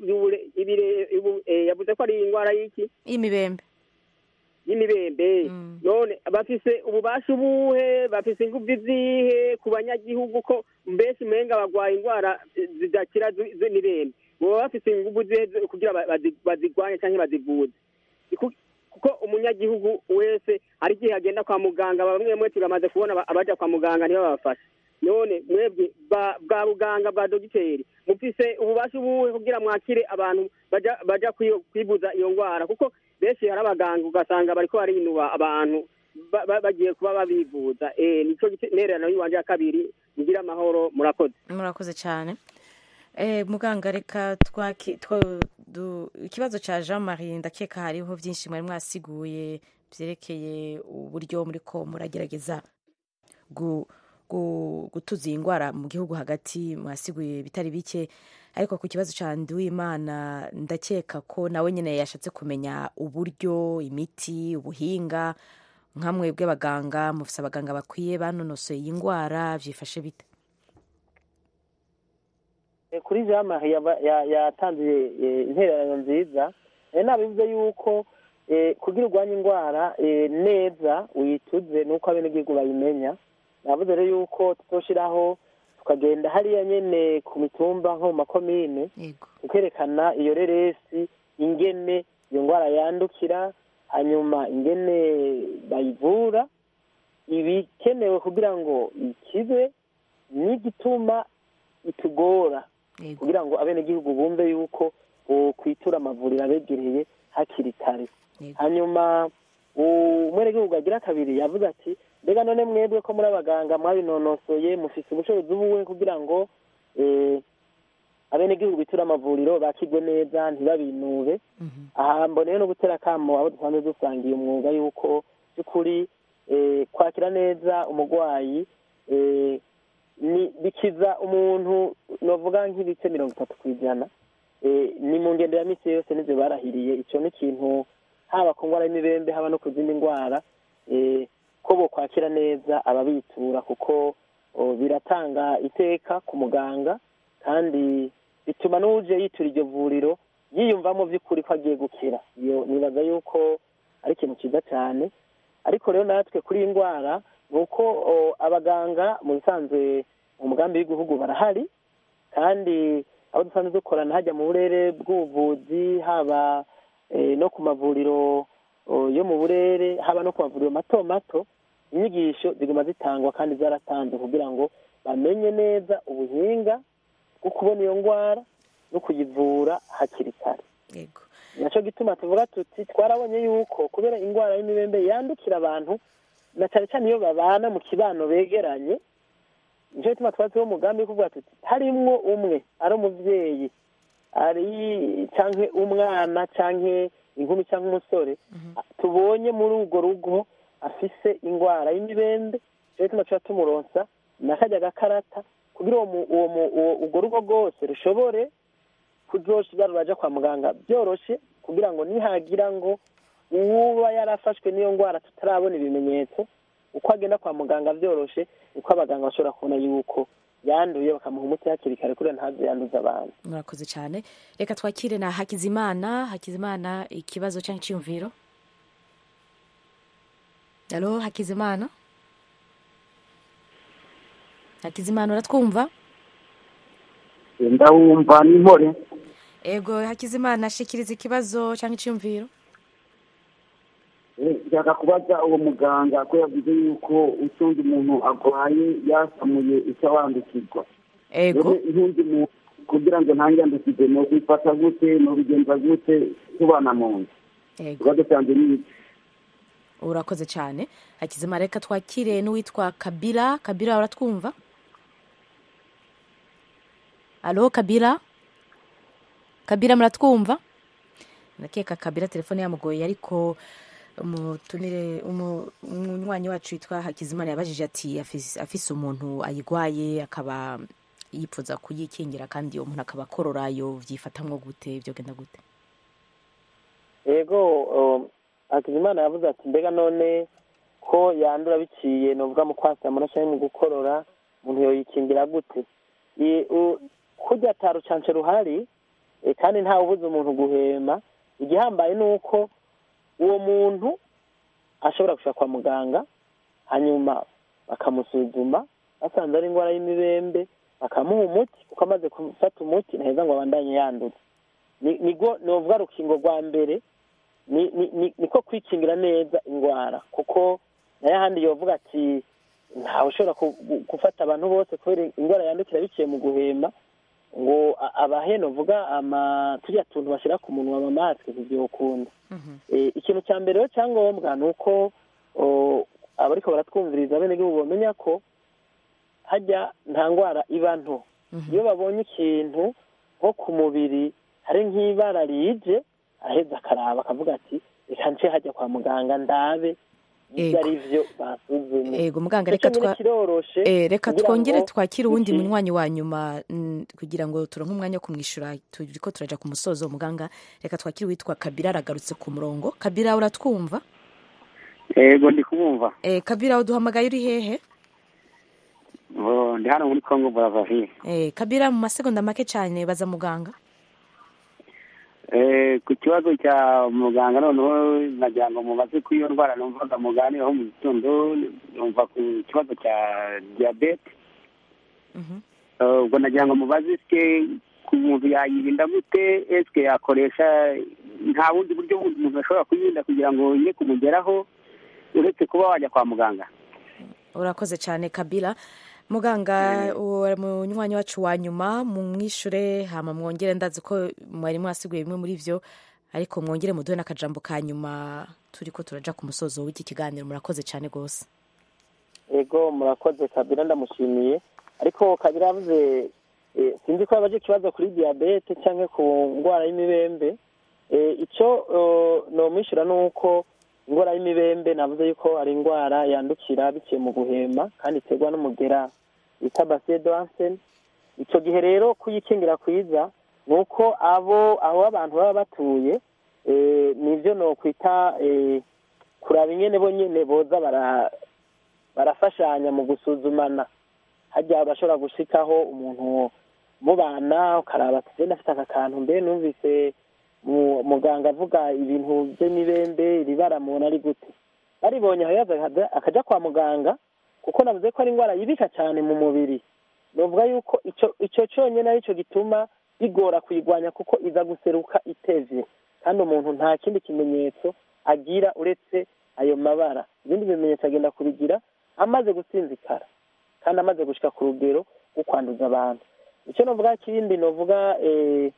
yavuze ko ari indwara y'iki y'imibembe y'imibembe none bafise ububasha ubuhe bafise ingufu zihe ku banyagihugu ko mbese umenga bagwaye indwara eh, zidakira zi- z'imibembe baba bafise ingufu zihe zo- kugira ba- bazi- bazigwanye canke bazivuze Iku- kuko umunyagihugu wese hari igihe agenda kwa muganga bamwe bamwe turamaze kubona aba- abaja kwa muganga nibo babafasha none mwebwe ba- bwa buganga bwa dogiteri mufise ububasha ubuhe kugira mwakire abantu baja baja kwiyo- kwivuza iyo ndwara kuko benshi hari abaganga ugasanga bariko barinuba abantu ba- ba- bagiye kuba babivuza eh nico gite- intererano yiwanje ya kabiri mugira amahoro murakoze murakoze cyane Eh, muganga reka twaki two- du- ikibazo cya jean marie ndakeka hariho byinshi mwari mwasiguye byerekeye uburyo muri ko muragerageza gu- gu- gutuza iyi ndwara mu gihugu hagati mwasiguye bitari bike ariko ku kibazo cya nduwimana ndakeka ko nawe nyine yashatse kumenya uburyo imiti ubuhinga nka mwebwe abaganga mufise abaganga bakwiye banonosoye iyi ndwara byifashe bite Eh, kuri jean marie yaba- ya- yatanze eh, intererano nziza Eh, nabivuze yuko eh, kugira urwanye indwara eh, neza uyituze nuko abenegihugu bayimenya navuze rero yuko tuzoshiraho tukagenda hariya nyene ku mitumba nko mu makomine tukerekana iyo reresi ingene iyo ndwara yandukira hanyuma ingene bayivura ibikenewe kugira ngo ikize n'igituma itugora kugira ngo abenegihugu bumve yuko kwitura amavuriro abegereye hakiri kare hanyuma umwenegihugu agira kabiri yavuze ati mbega none mwebwe ko muri abaganga mwabinonosoye mufise ubushobozi buwe kugira ngo eh, abenegihugu bitura amavuriro bakigwe neza ntibabinube aha mboneye no gutera akamo abo dusanzwe dusangiye umwuga yuko by'ukuri eh, kwakira neza umurwayi eh, ni bikiza umuntu novuga nk'ibice mirongo itatu ku ijana eh, ni mu ngendo ya misi yose nivyo barahiriye ico ni ikintu haba ku ndwara y'imibembe haba no ku zindi ndwara eh, ko bokwakira neza ababitura kuko oh, biratanga iteka ku muganga kandi bituma n'uje yitura iryo vuriro yiyumvamo by'ukuri ko agiye gukira iyo nibaza yuko ari ikintu cyiza cyane ariko rero natwe kuri iyi ndwara ni uko oh, abaganga mu bisanzwe mu mugambi w'igihugu barahari kandi abo dusanzwe dukorana hajya mu burere bw'ubuvuzi haba eh, no ku mavuriro oh, yo mu burere haba no ku mavuriro mato mato inyigisho ziguma zitangwa kandi zaratanzwe kugira ngo bamenye neza ubuhinga bwo kubona iyo ndwara no kuyivura hakiri kare nacyo gituma tuvuga tuti twarabonye yuko kubera indwara y'imibembe yandukira abantu na cyane cyane iyo babana mu kibano begeranye nicyo gituma twari turiho umugambi wo kuvuga tuti harimwo umwe ari umubyeyi ari cyangwa umwana cyangwa inkumi cyangwa umusore tubonye muri urwo rugo afise indwara y'imibembe nicyo gituma tuba tumuronsa n'akajya gakarata kugira uwo mu- uwo mu- uwo- urwo rugo rwose rushobore kuzoshira ruraja kwa muganga byoroshe kugira ngo nihagira ngo uwuba yarafashwe n'iyo ndwara tutarabona ibimenyetso uko agenda kwa muganga byoroshe uko abaganga bashobora kubona yuko yanduye bakamuha umuti hakiri kare kugira ntaze yanduza abantu murakoze cyane reka twakire na hakizimana hakizimana ikibazo cyangwa icyiyumviro halo hakizimana hakizimana uratwumva ndawumva n'impore ego hakizimana shikiriza ikibazo cyangwa icyiyumviro nshaka kubaza uwo muganga ko yavuze yuko utundi umuntu arwaye yasamuye icyo wandikirwa ego ntundi muntu kugira ngo ntanyandukize ni ukwifata gute ni ubigenza gute tubana mu nzu ego ikibazo cyanjye ni iki urakoze cyane hakizimana reka twakire n'uwitwa kabira kabira uratwumva alo kabira kabira muratwumva ndakeka kabira telefone yamugoye ariko umutumire umu- umunywanyi wacu witwa hakizimana yabajije ati afise afise umuntu ayigwaye akaba yipfuza kuyikingira kandi uwo muntu akaba akorora yo vyifatamwo gute vyogenda gute yego um, hakizimana yavuze ati mbega none ko yandura biciye novuga mu kwasamura cyangwa mu gukorora umuntu yoyikingira gute I- u- kurya ata rucanco ruhari eh, kandi ntawe ubuza umuntu guhema igihambaye ni uko uwo muntu ashobora gushika kwa muganga hanyuma bakamusuzuma basanze ari indwara y'imibembe bakamuha umuti kuko amaze gufata umuti ntaheza ngo abandanye yanduza ni- nigo novuga rukingo rwa mbere ni- ni- ni- niko kwikingira neza indwara kuko nayo ahandi yovuga ati ntawe ushobora ku- gu- gufata abantu bose kubera indwara yandukira biciye mu guhema ngo a- abahe novuga ama turiya tuntu bashyira ku munwa amamasike ntibyokunda Eh, ikintu cya mbere rero cyangombwa ni uko o, abariko baratwumviriza abenegihugu bamenya ko hajya nta ndwara iba nto iyo babonye ikintu nko ku mubiri hari nk'ibara rije araheza akaraba akavuga ati reka nce hajya kwa muganga ndabe ibyo Ego. ari byo basuzumye ego muganga Icyo reka nyine twa kiroroshe Eh, reka kugira twongere ngo twakire uwundi iki- munywanyi wa nyuma mm, kugira ngo turonke umwanya wo kumwishyura turiko turaja ku musozo muganga reka twakire uwitwa kabira aragarutse ku murongo kabira uratwumva yego ndi kumwumva eh, kabira uduhamagaye uri hehe Oh, ndi hano muri congo brazzaville eh, kabira mu masegonda make cyane baza muganga Eh, ku kibazo cya muganga noneho nagira ngo mubaze ko iyo ndwara numvaga muganiraho mu gitondo numva ku kibazo cya diyabete Eh, ubwo nagira ngo mubaze esike ku muntu yayirinda gute esike yakoresha nta bundi buryo bundi umuntu ashobora kuyirinda kugira ngo ye kumugeraho uretse kuba wajya kwa muganga urakoze cyane kabira muganga uwo munywanyi wacu wa nyuma mumwishure hama mwongere ndazi ko mwari mwasiguye bimwe muri vyo ariko mwongere muduhe n'akajambo ka nyuma turiko turaja ku musozo w'iki kiganiro murakoze cyane rwose ego murakoze kabira ndamushimiye ariko kabira yavuze eh, sinzi ko yabaje ikibazo kuri diyabete cyangwa ku ndwara y'imibembe Eh, icyo eh, nomwishyura ni uko indwara y'imibembe navuze yuko ari indwara yandukira biciye mu guhema kandi iterwa n'umugera bita basiye doranseni icyo gihe rero kuyikingira kwiza ni uko abo aho abantu baba batuye eh, nivyo nokwita eh, kuraba ingene bo nyene boza bara barafashanya mu gusuzumana hajya bashobora gushikaho umuntu mubana ukaraba ati "Je ndafite aka kantu mbe numvise mu- muganga avuga ibintu by'imibembe iri bara muntu ari gute baribonye aho yaza akaja- akaja kwa muganga kuko navuze ko ari indwara yibika cyane mu mubiri novuga yuko ico ico cyonyine ari cyo gituma bigora kuyigwanya kuko iza guseruka itevye kandi umuntu nta kindi kimenyetso agira uretse ayo mabara ibindi bimenyetso agenda kubigira amaze gusinzikara kandi amaze gushika ku rugero rwo kwanduza abantu icyo novuga kindi novuga eh,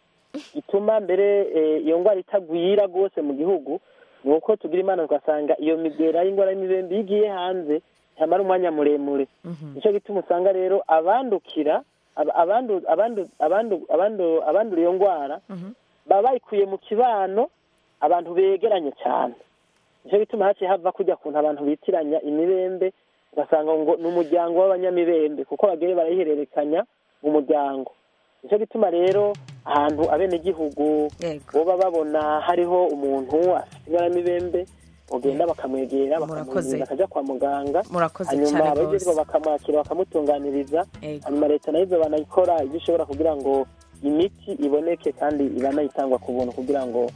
gituma mbere eh, iyo ndwara itagwira rwose mu gihugu ni uko tugira imana tugasanga iyo migera y'indwara y'imibembe iyo igiye hanze ntamara umwanya muremure nicyo gituma usanga rero abandukira aba- abandu- abandu- abandu- abandu- abandura iyo ndwara baba bayikuye mu kibano abantu begeranye cyane nicyo gituma haciye hava kujya kuntu abantu bitiranya imibembe ugasanga ngo ni umuryango w'abanyamibembe kuko bagiye barayihererekanya mu muryango nicyo gituma rero ahantu abenegihugu boba babona hariho umuntu afite ibara mibembe bagenda bakamwegera bakamurinda akajya kwa muganga Murakoze hanyuma cyane abagezwa rwose. bakamwakira bakamutunganiriza Ego. hanyuma leta nayo banayikora ibyo ishobora kugira ngo imiti iboneke kandi ibanayitangwa ku buntu kugira ngo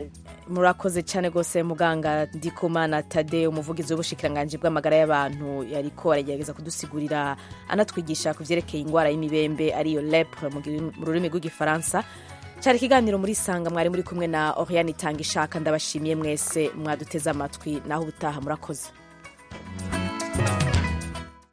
murakoze cyane rwose muganga ndikumana tade umuvugizi w'ubushikiranganji bw'amagara y'abantu yariko aragerageza kudusigurira anatwigisha ku vyerekeye indwara y'imibembe ariyo lepre mu gi- mu rurimi rw'igifaransa cyari ikiganiro muri sanga mwari muri kumwe na oriane itanga ishaka ndabashimiye mwese mwaduteze amatwi naho ubutaha murakoze